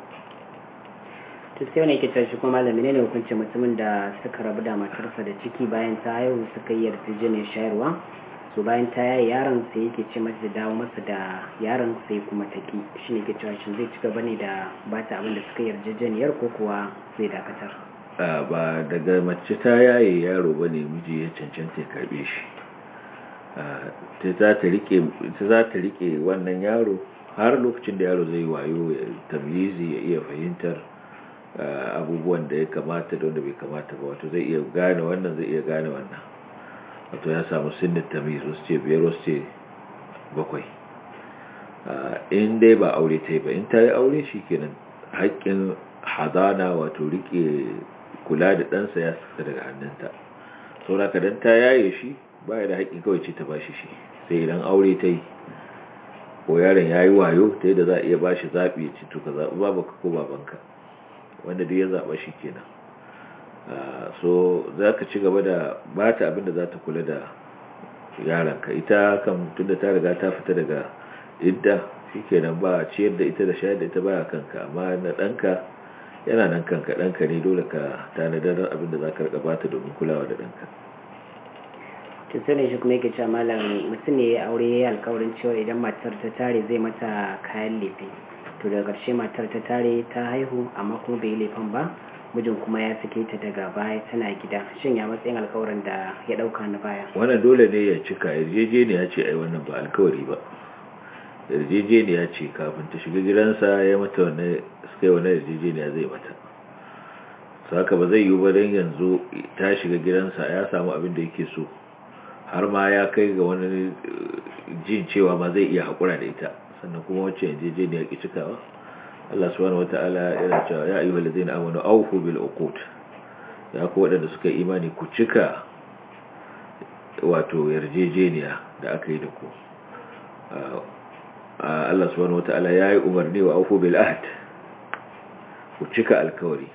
A: to sai wani yake tashi kuma malami ne hukunci mutumin da suka rabu da matarsa da ciki bayan ta haihu suka yi yarjejeniyar shayarwa so bayan ta yaye yaron sai yake ce mata da dawo masa da yaron sai kuma ta ki shi ne ke cewa shin zai ci gaba ne da ba ta abin da suka yarjejeniyar ko kuwa zai dakatar
B: ba daga mace ta yaye yaro ba ne miji ya cancanta ya karbe shi ta za ta rike wannan yaro har lokacin da yaro zai wayo ya tamyizi ya iya fahimtar abubuwan da ya kamata da wanda bai kamata ba wato zai iya gane wannan zai iya gane wannan wato ya samu sinnin tamiz wasu ce biyar wasu ce bakwai in dai ba aure ta yi ba in ta yi aure shi kenan haƙƙin hadana wato rike kula da ɗansa ya saka daga hannunta sauraka don ta yaye shi ba da haƙƙin kawai ce ta ba shi shi sai idan aure ta yi ko yaron ya yi wayo ta da za a iya ba shi zaɓi ya ci to ka zaɓi babanka ko babanka wanda duk ya zaɓa shi kenan so za ka ci gaba da ba ta abinda za ta kula da yaranka ita kan tunda ta riga ta fita daga idda shi kenan ba ciyar da ita da shayar da ita baya kanka amma na ɗanka yana nan kanka ɗanka ne dole ka tanadar abinda za ka riga ba ta domin kulawa da ɗanka
A: to sai ne shi kuma yake cewa malam mutum ne ya aure ya yi alkawarin cewa idan matar ta tare zai mata kayan lefe to daga ƙarshe matar ta tare ta haihu amma kuma bai yi laifin ba mijin kuma ya sake ta daga baya tana gida shin ya matsayin alkawarin da ya ɗauka na baya
B: wannan dole ne ya cika yarjejeniya ce ai wannan ba alkawari ba yarjejeniya ce kafin ta shiga gidansa ya mata wani suka yi wani yarjejeniya zai mata saka ba zai yi ba don yanzu ta shiga gidansa ya samu abin da yake so har ma ya kai ga wani jin cewa ma zai iya haƙura da ita sannan kuma wacce yarjejeniya ki cikawa Allah subhanahu wata'ala yana cewa ya ayyuhal ladzina amanu awfu bil uqud ya ku waɗanda suka imani ku cika wato yarjejeniya da aka yi da ku Allah subhanahu wata'ala ya yi umarni wa awfu bil ahd ku cika alkawari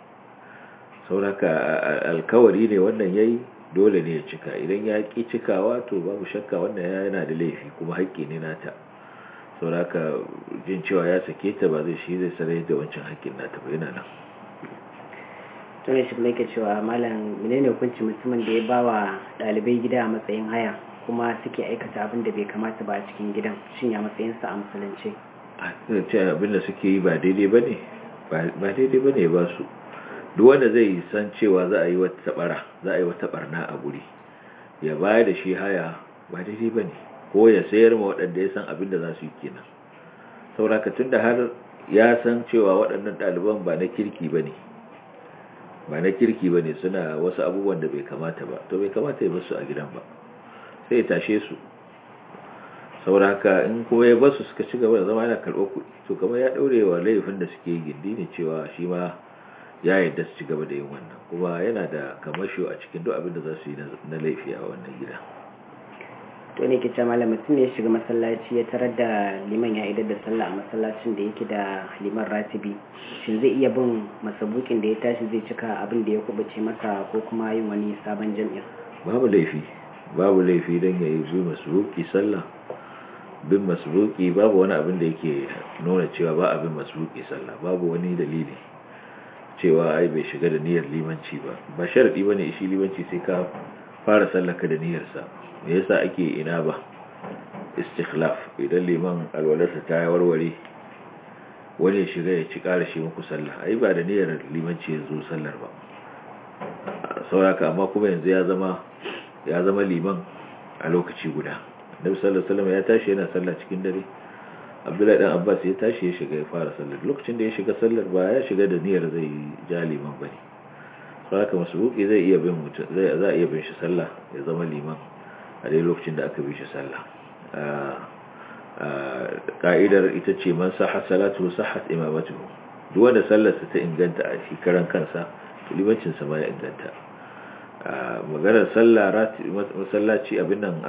B: sauraka alkawari ne wannan yayi dole ne ya cika idan ya ki cikawa to babu shakka wannan yana da laifi kuma haƙƙi ne nata sauraka jin cewa ya sake ta ba zai shi zai sarai da wancan haƙƙin nata ba yana nan
A: tun shi kuma yake cewa malam menene hukunci mutumin da ya ba wa ɗalibai gida a matsayin haya kuma suke aikata abin da bai kamata ba a cikin gidan shin ya matsayinsa a musulunci
B: ce abin da suke yi ba daidai ba ne ba daidai ba ne ba su duk wanda zai san cewa za a yi wata bara za a yi wata barna a guri ya bayar da shi haya ba daidai ba ne ko ya sayar ma waɗanda ya san abin da za su yi kenan sauraka tun da har ya san cewa waɗannan ɗaliban ba na kirki ba ne ba na kirki ba ne suna wasu abubuwan da bai kamata ba to bai kamata ya basu a gidan ba sai ya tashe su sauraka in kuma ya basu suka ci gaba da zama yana karɓar kuɗi to kamar ya ɗaure wa laifin da suke yi gindi ne cewa shi ma ya yadda su ci gaba da yin wannan kuma yana da kamasho a cikin duk abin da za su yi na laifi a wannan gida
A: to ne ke ce malam mutum ne ya shiga masallaci ya tarar da liman ya idar da sallah a masallacin da yake da liman ratibi shin zai iya bin masabukin da ya tashi zai cika abin da ya kubace masa ko kuma yin wani sabon jam'in
B: babu laifi babu laifi don ya yi bi masubuki sallah bin masubuki babu wani abin da yake nuna cewa ba abin masubuki sallah babu wani dalili cewa ai bai shiga da niyyar limanci ba ba sharadi bane shi limanci sai ka fara sallaka da niyyarsa me yasa ake ina ba istikhlaf idan liman alwalarsa ta yi warware wani ya shiga ya ci ƙara shi muku sallah ai ba da niyyar limanci ya zo sallar ba sauraka amma kuma yanzu ya zama ya zama liman a lokaci guda nabi sallallahu alaihi wasallam ya tashi yana sallah cikin dare abdullahi dan abbas ya tashi ya shiga ya fara sallar lokacin da ya shiga sallar ba ya shiga da niyyar zai ja liman bane sauraka masubuki zai iya bin mutum zai za iya bin shi sallah ya zama liman a dai lokacin da aka bi shi sallah ka'idar ita ce man sahha salatu sahhat imamatuhu duk wanda sallarsa ta inganta a shi karan kansa limancin sa ma ya inganta maganar sallah masallaci abin nan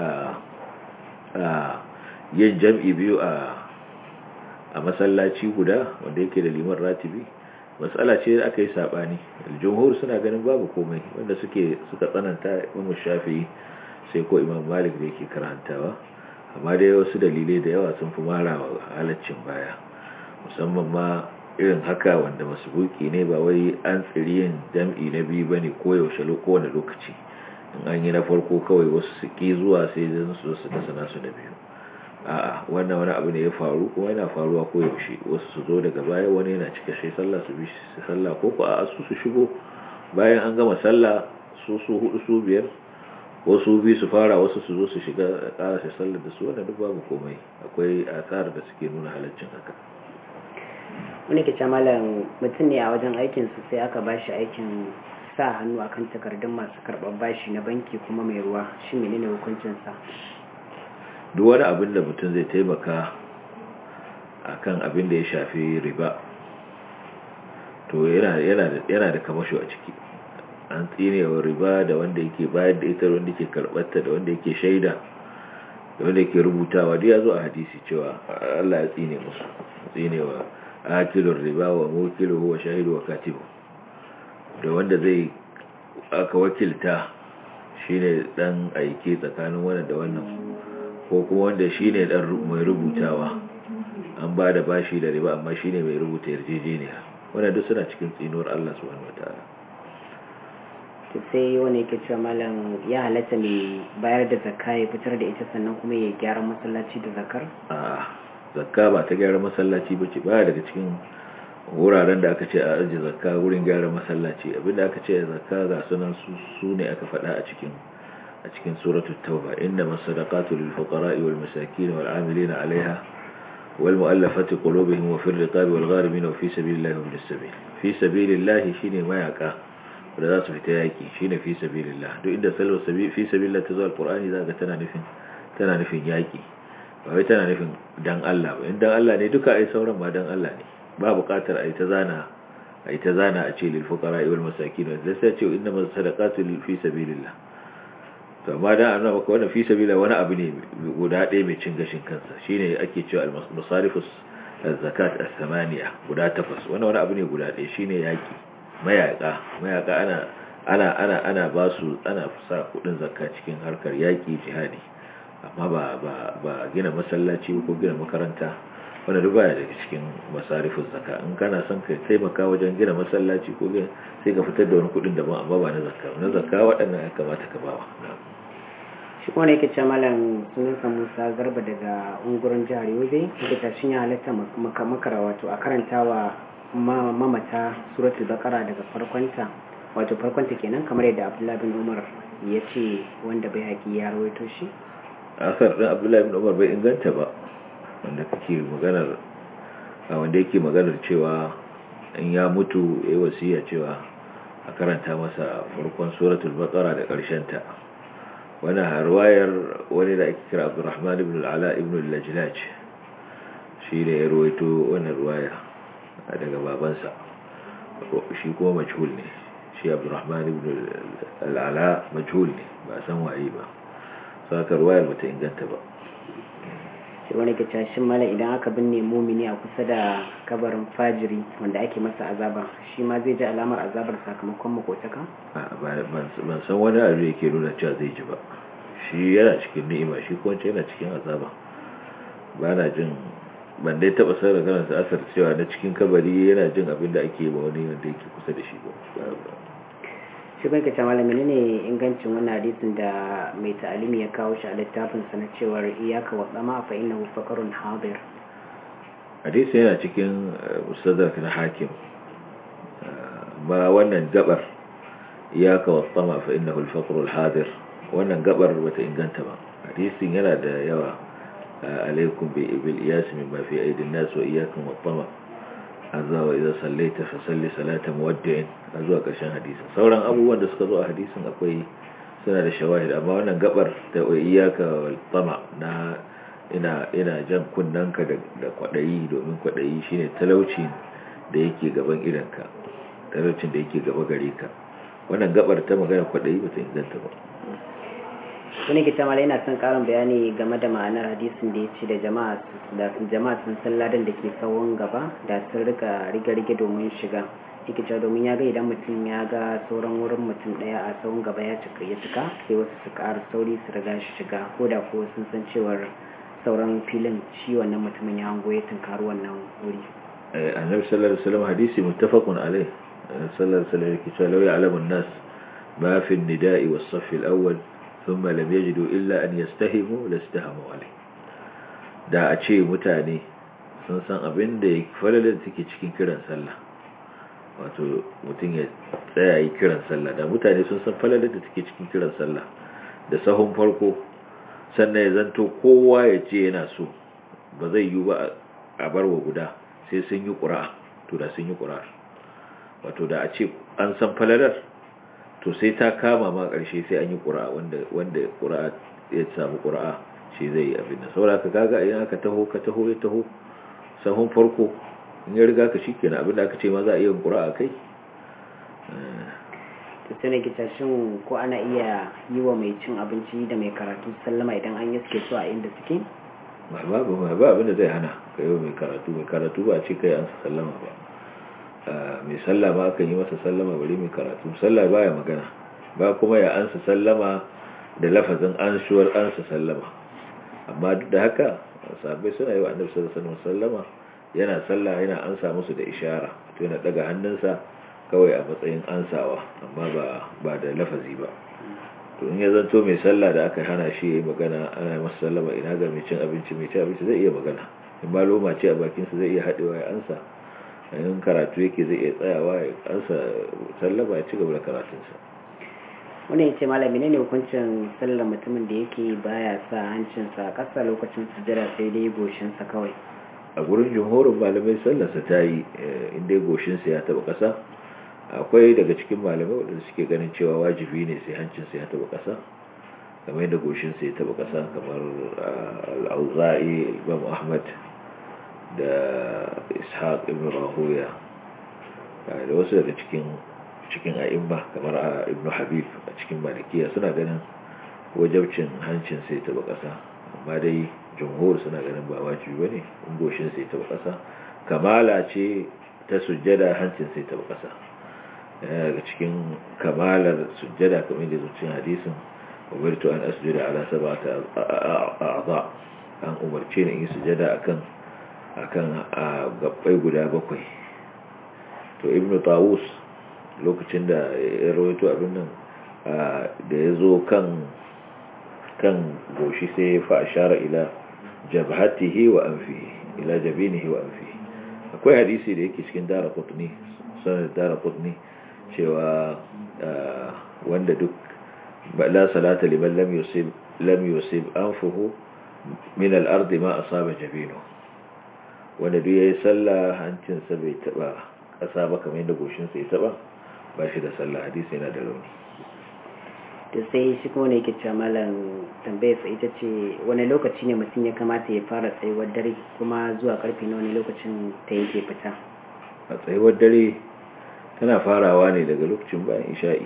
B: a yin jam'i biyu a a masallaci guda wanda yake da liman ratibi matsala ce da aka yi sabani jumhur suna ganin babu komai wanda suke suka tsananta imam shafi'i sai ko imam malik da yake karantawa amma dai wasu dalilai da yawa sun fi mara wa halaccin baya musamman ma irin haka wanda masubuki ne ba wai an tsiri yin jam'i na biyu ba ne koyaushe kowane lokaci in an yi na farko kawai wasu su ki zuwa sai zan su su dasa nasu na biyu a'a wannan wani abu ne ya faru kuma yana faruwa koyaushe wasu su zo daga baya wani yana cika shi sallah su bi shi sallah ko ko a su su shigo bayan an gama sallah su su hudu su biyar wasu bi su fara wasu su zo su shiga karashe sallar da su wanda duk babu komai akwai asar da suke nuna halaccin haka
A: wani ke malam mutum ne a wajen aikinsu sai aka ba shi aikin sa hannu akan takardun masu karɓar bashi na banki kuma mai ruwa shi menene hukuncinsa
B: duk wani abin da mutum zai taimaka akan abin da ya shafi riba to yana da kamasho a ciki an tsinewa riba da wanda yake bayar da ita wanda yake karɓarta da wanda yake shaida da wanda yake rubutawa duk ya zo a hadisi cewa Allah ya tsine musu tsinewa akilur riba wa mukiluhu wa shahidu wa katibu da wanda zai aka wakilta shine dan aike tsakanin wannan da wannan ko kuma wanda shine dan mai rubutawa an ba da bashi da riba amma shine mai rubuta yarjejeniya wannan duk suna cikin tsinuwar Allah subhanahu wataala
A: to sai wani yake cewa malam ya halatta mai bayar da zakka ya fitar da ita sannan kuma ya gyara masallaci da zakar
B: a zakka ba ta gyara masallaci ba ce baya daga cikin wuraren da aka ce a ajiye zakka wurin gyara masallaci abinda aka ce zakka ga sunan su ne aka faɗa a cikin a cikin suratul tauba inna masadaqatu lil fuqara'i wal masakin wal 'amilina 'alayha wal mu'allafati qulubuhum wa fir riqabi wal gharimin wa fi sabilillahi wa bis sabil fi sabilillahi shine mayaka da za su fita yaki shine fi sabilillah duk inda salwa fi sabilillah ta zo alqur'ani zaka tana nufin tana nufin yaki ba wai tana nufin dan Allah ba in dan Allah ne duka ai sauran ma dan Allah ne ba buƙatar ai ta zana ai ta zana a ce lil fuqara wal masakin da sai ce inna masadaqatu lil fi sabilillah to amma dan annabi maka wannan fi sabilillah wani abu ne guda ɗaya mai cin gashin kansa shine ake cewa al masarifus zakat as-samaniya guda takwas wannan wani abu ne guda ɗaya shine yaki mayaka mayaka ana ana ana ana ba su ana sa kudin zakka cikin harkar yaki jihadi amma ba ba ba gina masallaci ko gina makaranta wanda duk baya daga cikin masarifin zakka in kana son ka taimaka wajen gina masallaci ko gina sai ka fitar da wani kudin daban amma ba na zakka na zakka waɗannan ya kamata ka bawa
A: shi kuma yake ce malam sunansa musa garba daga ungurin jihar yobe yake ta shi ya halatta makara wato a karantawa mamata suratul bakara daga farkonta wato farkonta kenan kamar yadda abdullahi bin umar ya ce wanda bai haƙi ya rawaito shi
B: asar ɗin abdullahi bin umar bai inganta ba wanda kake maganar a wanda yake maganar cewa in ya mutu ya yi wasiya cewa a karanta masa farkon suratul bakara da ta wani harwayar wani da ake kira abdurrahman ibn al'ala ibn al-lajlaj shi ne ya rawaito wannan ruwaya daga babansa shi kuma majhul ne shi abdurrahman ibn al'ala majhul ne ba san waye ba saka ruwayar bata inganta ba
A: shi wani ke cashin mala idan aka binne mumini a kusa da kabarin fajiri wanda ake masa azaba shi ma zai ji alamar azabar sakamakon makotaka?
B: ban san wani abu yake nuna cewa zai ji ba shi yana cikin ni'ima shi ko yana cikin azaba ba na jin ban dai taba sanar da sa asar cewa na cikin kabari yana jin abin da ake ba wani wanda yake kusa da shi ba
A: shi bai kace malami ne ingancin wannan hadisin da mai ta'alimi ya kawo shi a littafin sa na cewar iyaka wa tsama fa innahu faqarun hadir
B: hadisi yana cikin musaddak na hakim ba wannan gabar iyaka wa tsama fa innahu al-faqru al-hadir wannan gabar bata inganta ba hadisin yana da yawa عليكم بالإياس مما في أيدي الناس وإياكم والطمع azza wa idza sallaita fa salli salata muwaddi'in zuwa ƙarshen hadisin sauran abubuwan da suka zo a hadisin akwai suna da shawahid amma wannan gabar da iyyaka wal tama na ina ina jan kunnanka da da kwadayi domin kwadayi shine talauci da yake gaban idanka talaucin da yake gaba gare ka wannan gabar ta magana kwadayi bata inganta ba
A: wani ke tamala yana son karin bayani game da ma'anar hadisin da ya ce da jama'a sun san ladan da ke tsawon gaba da sun rika rige-rige domin shiga yake cewa domin ya ga idan mutum ya ga sauran wurin mutum daya a tsawon gaba ya cika ya cika sai wasu su ƙara sauri su riga shi shiga ko da ko sun san cewar sauran filin shi wannan mutumin ya hango ya tunkari wannan wuri
B: annabi sallallahu alaihi wasallam hadisi muttafaqun alaihi sallallahu alaihi wasallam yake cewa law ya'lamu an-nas ma fi an-nida'i was-saff al-awwal ثم لم يجدوا إلا أن يستهموا لاستهموا عليه da a ce mutane sun san abin da ya falalar take cikin kiran sallah wato mutum ya tsaya yi kiran sallah da mutane sun san falalar da take cikin kiran sallah da sahun farko sannan ya zanto kowa ya ce yana so ba zai yi ba a barwa guda sai sun yi ƙura to da sun yi ƙura wato da a ce an san falalar to sai ta kama ma ƙarshe sai an yi ƙura'a wanda wanda ƙura'a ya samu ƙura'a shi zai yi abin da saboda ka kaga idan aka taho ka taho ya taho sahun farko in ya riga ka shikenan abin da aka ce ma za a iya ƙura'a kai
A: to sai ne kita shin ko ana iya yi wa mai cin abinci da mai karatu sallama idan an yi suke so a inda suke
B: ba babu ba abin da zai hana ka yi wa mai karatu mai karatu ba a ce kai an sallama ba mai sallah ba aka yi masa sallama bari mai karatu sallah baya magana ba kuma ya ansa sallama da lafazin anshuwar ansa sallama amma duk da haka sahabbai suna yi wa annabi sallallahu alaihi sallama yana sallah yana ansa musu da ishara to yana daga hannunsa kawai a matsayin ansawa amma ba ba da lafazi ba to in ya zanto mai sallah da aka hana shi yayi magana ana masa sallama ina ga mai cin abinci mai cin abinci zai iya magana in ba loma ce a bakinsa zai iya haɗewa ya ansa in karatu yake zai iya tsayawa ya ansa sallama ya ci gaba da karatunsa
A: wani ya ce malami ne hukuncin sallar mutumin da yake baya sa hancinsa a ƙasa lokacin sujjada sai dai goshinsa kawai
B: a gurin jumhurin malamai sallarsa ta yi inda goshinsa ya taɓa ƙasa akwai daga cikin malamai waɗanda suke ganin cewa wajibi ne sai hancinsa ya taɓa ƙasa kamar yadda goshinsa ya taɓa ƙasa kamar al'auza'i imam ahmad da ishaq ibn rahuya da wasu daga cikin cikin a'imma kamar a ibn habib a cikin malikiya suna ganin wajabcin hancin sai taba kasa amma dai jumhur suna ganin ba wajibi bane in goshin sai taba kasa kamala ce ta sujjada hancin sai taba kasa daga cikin kamalar sujjada kamar da zuciyar hadisin umirtu an asjuda ala sab'ati a'dha an umarce ni in sujjada akan akan gabbai guda bakwai to ibnu tawus lokacin da ya rawaito abin nan da ya zo kan kan goshi sai ya fa ashara ila jabhatihi wa anfihi ila jabinihi wa anfihi akwai hadisi da yake cikin daraqutni sanar daraqutni cewa wanda duk la salata liman lam yusib lam yusib anfuhu min al-ard ma asaba jabinu wanda duk yayi sallah hancinsa bai taba kasa ba kamar yadda goshinsa ya taba ba shi da sallah hadisi yana da rauni
A: to sai shi kuma ne yake cewa malam tambayar sa ita ce wani lokaci ne mutum ya kamata ya fara tsayuwar dare kuma zuwa karfe na wani lokacin ta yake fita
B: a tsayuwar dare tana farawa ne daga lokacin bayan isha'i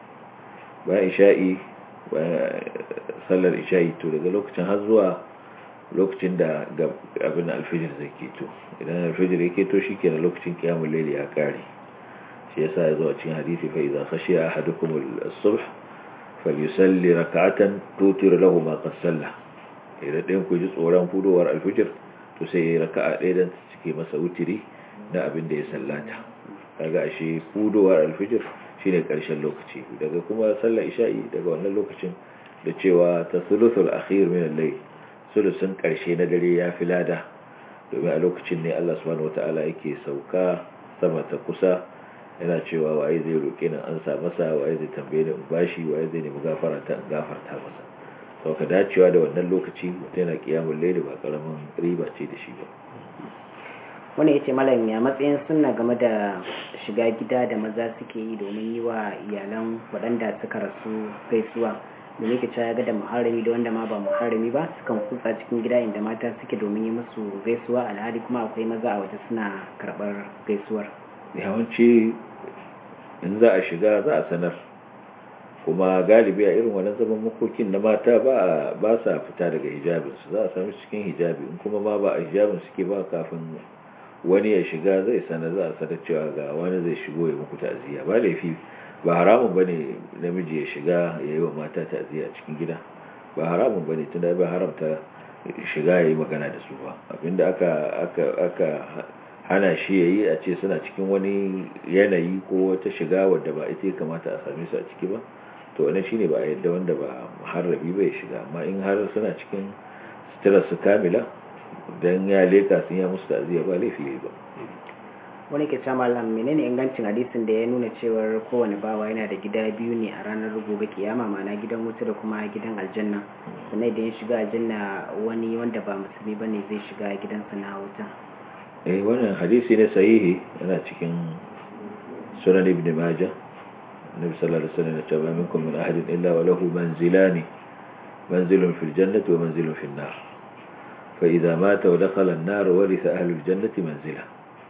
B: bayan isha'i bayan sallar isha'i to daga lokacin har zuwa lokacin da abin alfijir zai keto idan alfijir ya keto shi kenan lokacin kiyamun laili ya kare shi yasa ya zo a cikin hadisi fa idza khashiya ahadukum as-subh falyusalli rak'atan tutiru lahu ma qad salla idan ɗayan ku ji tsoron fudowar alfijir to sai ya raka'a ɗaya dan cike masa wutiri na abin da ya sallata kaga ashe fudowar alfijir shine karshen lokaci daga kuma sallar isha'i daga wannan lokacin da cewa ta thuluthul akhir min al-layl sulusun karshe na dare ya fi lada domin a lokacin ne Allah subhanahu wataala yake sauka sama ta kusa yana cewa waye zai roƙe ni an sa masa waye zai tambaye ni in bashi waye zai nemi gafara ta in gafarta masa sau ka dacewa da wannan lokaci mutum yana kiyamun laili ba karamin riba ce da shi ba
A: wani ya ce malam ya matsayin sunna game da shiga gida da maza suke yi domin yi wa iyalan waɗanda suka rasu gaisuwa da yake cewa ga da muharrami da wanda ma ba muharrami ba sukan kutsa cikin gida inda mata suke domin yi musu gaisuwa alhali kuma akwai maza a waje suna karɓar gaisuwar
B: yawanci in za a shiga za a sanar kuma galibi a irin wannan zaman makokin na mata ba sa fita daga hijabinsu za a sami cikin hijabi in kuma ma ba a hijabin suke ba kafin wani ya shiga zai sanar za a sanar cewa ga wani zai shigo ya muku ta'aziyya ba laifi ba haramun ba ne namiji ya shiga ya yi wa mata ta'aziyya cikin gida ba haramun ba ne tunda ba haramta shiga ya yi magana da su ba abinda aka hana shi ya yi a ce suna cikin wani yanayi ko wata shiga wadda ba ita ya kamata a same su a ciki ba to wani shine ba a yadda wanda ba muharrabi bai shiga amma in har suna cikin sutura su kamila don ya leka sun ya musu ta'aziyya ba laifi ba
A: wani ke cewa malam menene ingancin hadisin da ya nuna cewar kowane bawa yana da gida biyu ne a ranar gobe kiyama ma'ana gidan wuta da kuma gidan aljanna sannan idan ya shiga aljanna wani wanda ba musulmi bane zai shiga gidansa na wuta
B: eh wannan hadisi ne sahihi yana cikin sunan ibn majah annabi sallallahu alaihi wasallam ya ce minkum min ahadin illa wa lahu manzilani manzilun fil jannati wa manzilun fil nar fa idza mata wa dakhala an-nar waritha ahlul jannati manzila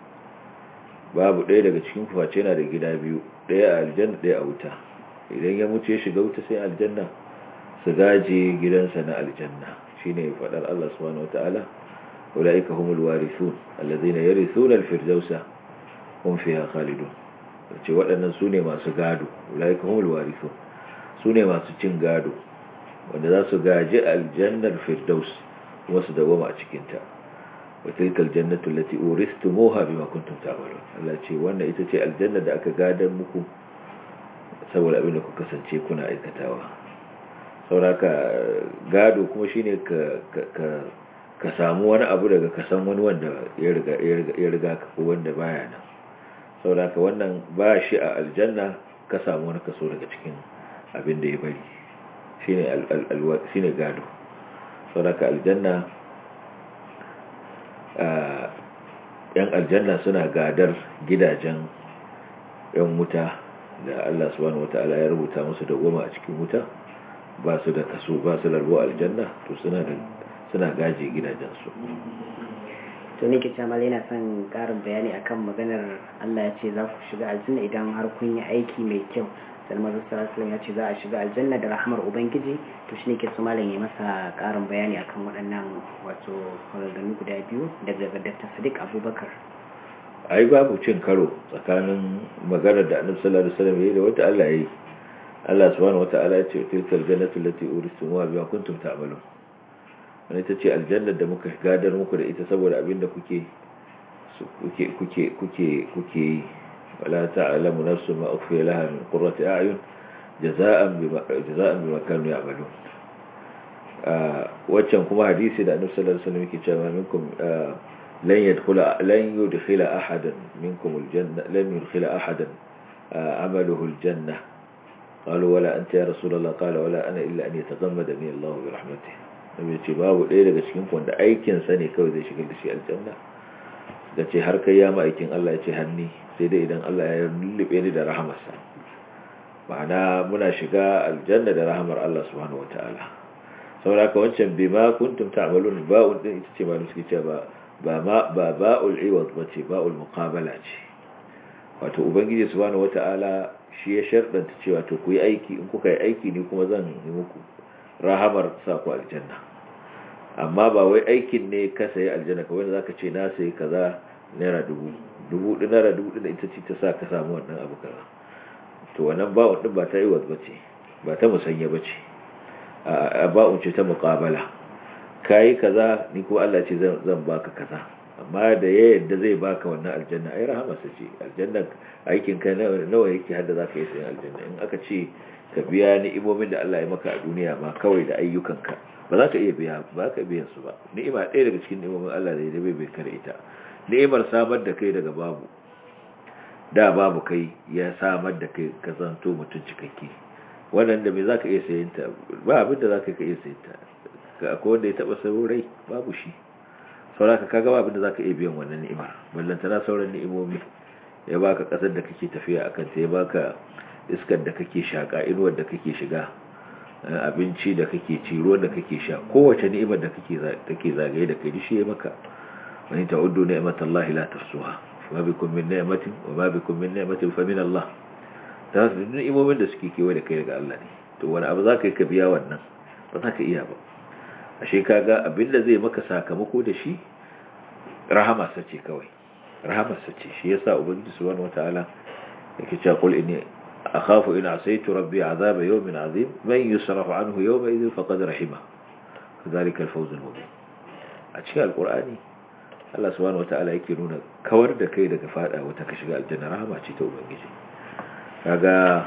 B: babu ɗaya daga cikin kuface yana da gida biyu ɗaya a aljanna ɗaya a wuta idan ya mutu ya shiga wuta sai aljanna su gaje gidansa na aljanna shine fadar Allah subhanahu wataala أولئك هم الوارثون الذين يرثون الفردوس هم فيها خالدون ce waɗannan su ne masu gado ulaika humul warithu su ne masu cin gado wanda za su gaji aljannar firdaus kuma su dawama a cikinta wa tilkal jannatu allati uristumuha bima kuntum ta'malun Allah ce wannan ita ce aljanna da aka gadar muku saboda abin da ku kasance kuna aikatawa sauraka gado kuma shine ka ka ka samu wani abu daga kasan wani wanda ya riga ka ko wanda baya nan saboda ka wannan ba shi a aljanna ka samu wani kaso daga cikin abin da ya bari shine gado saboda ka aljanna yan aljanna suna gadar gidajen yan wuta da Allah subhanahu wata'ala ya rubuta musu da goma a cikin wuta ba su da kaso ba su larbo aljanna to suna da suna gaje gidajensu
A: to ne ke cewa yana son karin bayani akan maganar Allah ya ce za ku shiga aljanna idan har kun yi aiki mai kyau salman sallallahu ya ce za a shiga aljanna da rahmar ubangiji to shi ne ke so malam ya masa karin bayani akan waɗannan wato kwararrami guda biyu daga Dr. Sadiq Abubakar
B: ai babu cin karo tsakanin maganar da Annabi sallallahu alaihi wasallam yayi da wata Allah yayi Allah subhanahu wataala ya ce tilkal jannatu allati uristumuha bima kuntum ta'malun wani ita ce aljannar da muka gadar muku da ita saboda abinda kuke kuke kuke kuke kuke yi wala ta'lamu nafsu ma ukhfiya laha min qurrati a'yun jaza'an bima jaza'an bima kanu ya'malun waccan kuma hadisi da Annabi sallallahu alaihi wasallam yake cewa minkum lan yadkhula lan yudkhila ahadan minkum aljanna lam yudkhila ahadan amaluhu aljanna قالوا ولا أنت يا رسول الله قال ولا أنا إلا أن يتغمدني الله برحمته nabi ce babu ɗaya daga cikin wanda aikinsa ne kawai zai shigar da shi aljanna da ce har kai ya aikin Allah ya ce hanni sai dai idan Allah ya lullube ni da rahamarsa ma'ana muna shiga aljanna da rahamar Allah subhanahu wataala saboda ka wancan bima kuntum ta'malun ba'un din ita ce malum suke cewa ba ba ba ba'ul iwad bace ba'ul muqabala ce wato ubangiji subhanahu wataala shi ya shardanta cewa to ku yi aiki in kuka yi aiki ne kuma zan yi muku rahamar sa ku aljanna amma ba wai aikin ne ka sayi aljanna kawai zaka ce na sayi kaza naira dubu dubu din naira dubu din ita ce ta sa ka samu wannan abu kaza to wannan ba'un din ba ta yi waz bace ba ta musanya bace a ba'un ce ta muqabala kai kaza ni ko Allah ce zan zan baka kaza amma da ya yadda zai baka wannan aljanna ai rahamarsa ce aljanna aikin ka nawa yake hadda zaka yi sayan aljanna in aka ce ka biya ni'imomin da Allah ya maka a duniya ma kawai da ayyukanka ba za ka iya biya ba ka biyan su ba ni'ima ɗaya daga cikin ni'imomin Allah da ya bai bai kare ita ni'imar samar da kai daga babu da babu kai ya samar da kai ka zanto mutum cikakke wannan da me za ka iya sayin ta ba abin da za ka iya sayin ta akwai wanda ya taɓa saurai babu shi sauraka ka gaba abin da za ka iya biyan wannan ni'imar ballantana sauran ni'imomi ya baka ƙasar da kake tafiya akan ta ya baka iskar da kake shaka inuwar da kake shiga abinci da kake ci ruwan da kake sha kowace ni'imar da kake take zagaye da kai shi ya maka wani ta'uddu ni'matallahi la tuhsuha wa bikum min ni'matin wa ma bikum min ni'matin fa min Allah ta su ni'imomin da suke kewaye da kai daga Allah ne to wani abu zaka yi ka biya wannan ba za ka iya ba ashe kaga abinda zai maka sakamako da shi rahama sace kawai rahama sace shi yasa ubangiji subhanahu wataala yake cewa qul inni أخاف إن عصيت ربي عذاب يوم عظيم من يصرف عنه يومئذ فقد رحمه ذلك الفوز المبين أشياء القرآن Allah subhanahu wata'ala yake nuna kawar da kai daga fada wata ka shiga aljanna rahama ce ta ubangiji kaga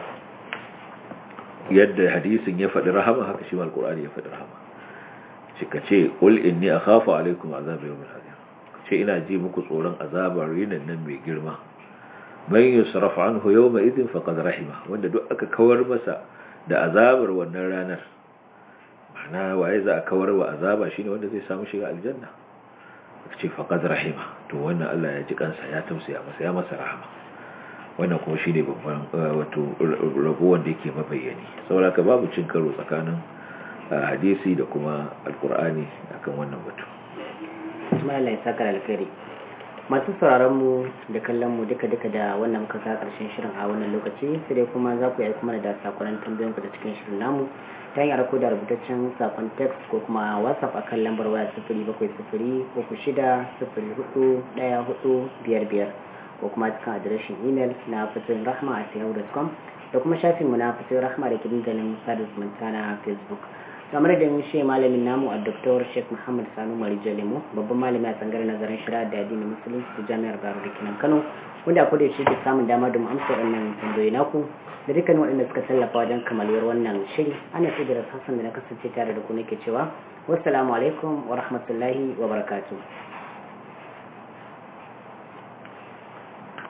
B: yadda hadisin ya faɗi rahama haka shi mal qur'ani ya faɗi rahama shi kace qul inni akhafu alaykum azab yawmin azim ce ina ji muku tsoron azabar yinin nan mai girma man yusraf anhu yawma idin faqad rahima wanda duk aka kawar masa da azabar wannan ranar ma'ana waye za a kawar wa azaba shine wanda zai samu shiga aljanna ce faqad rahima to wannan Allah ya ji kansa ya tausaya masa ya masa rahama wannan kuma shine babban wato rabo wanda yake mabayyani saboda ka babu cin karo tsakanin hadisi da kuma alqur'ani akan wannan batu
A: Ismail ya saka alkhairi masu sauraron mu da kallon mu duka duka da wannan muka ka karshen shirin a wannan lokaci sai dai kuma za ku yi kuma da sakonan tambayoyin ku da cikin shirin namu ta hanyar ko da rubutaccen sakon text ko kuma whatsapp a kan lambar waya sifiri bakwai sifiri uku shida sifiri hudu ɗaya hudu biyar biyar ko kuma cikin adireshin imel na fasirin rahma a yahoo.com da kuma shafinmu na fasirin rahma da ke dandalin sada zumunta na facebook kamar da mun shi malamin namu a Dr. Sheikh Muhammad Sanu Marijo Lemo babban malami a tsangar nazarin shari'a da addinin musulunci ta Jami'ar Baro da Kinan Kano wanda a koda shi da samun dama da mu amsa wannan tambayoyi naku da dukkan waɗanda suka tallafa wajen kamaluwar wannan shiri ana sai da hassan da na kasance tare da ku nake cewa wassalamu alaikum wa rahmatullahi wa barakatuh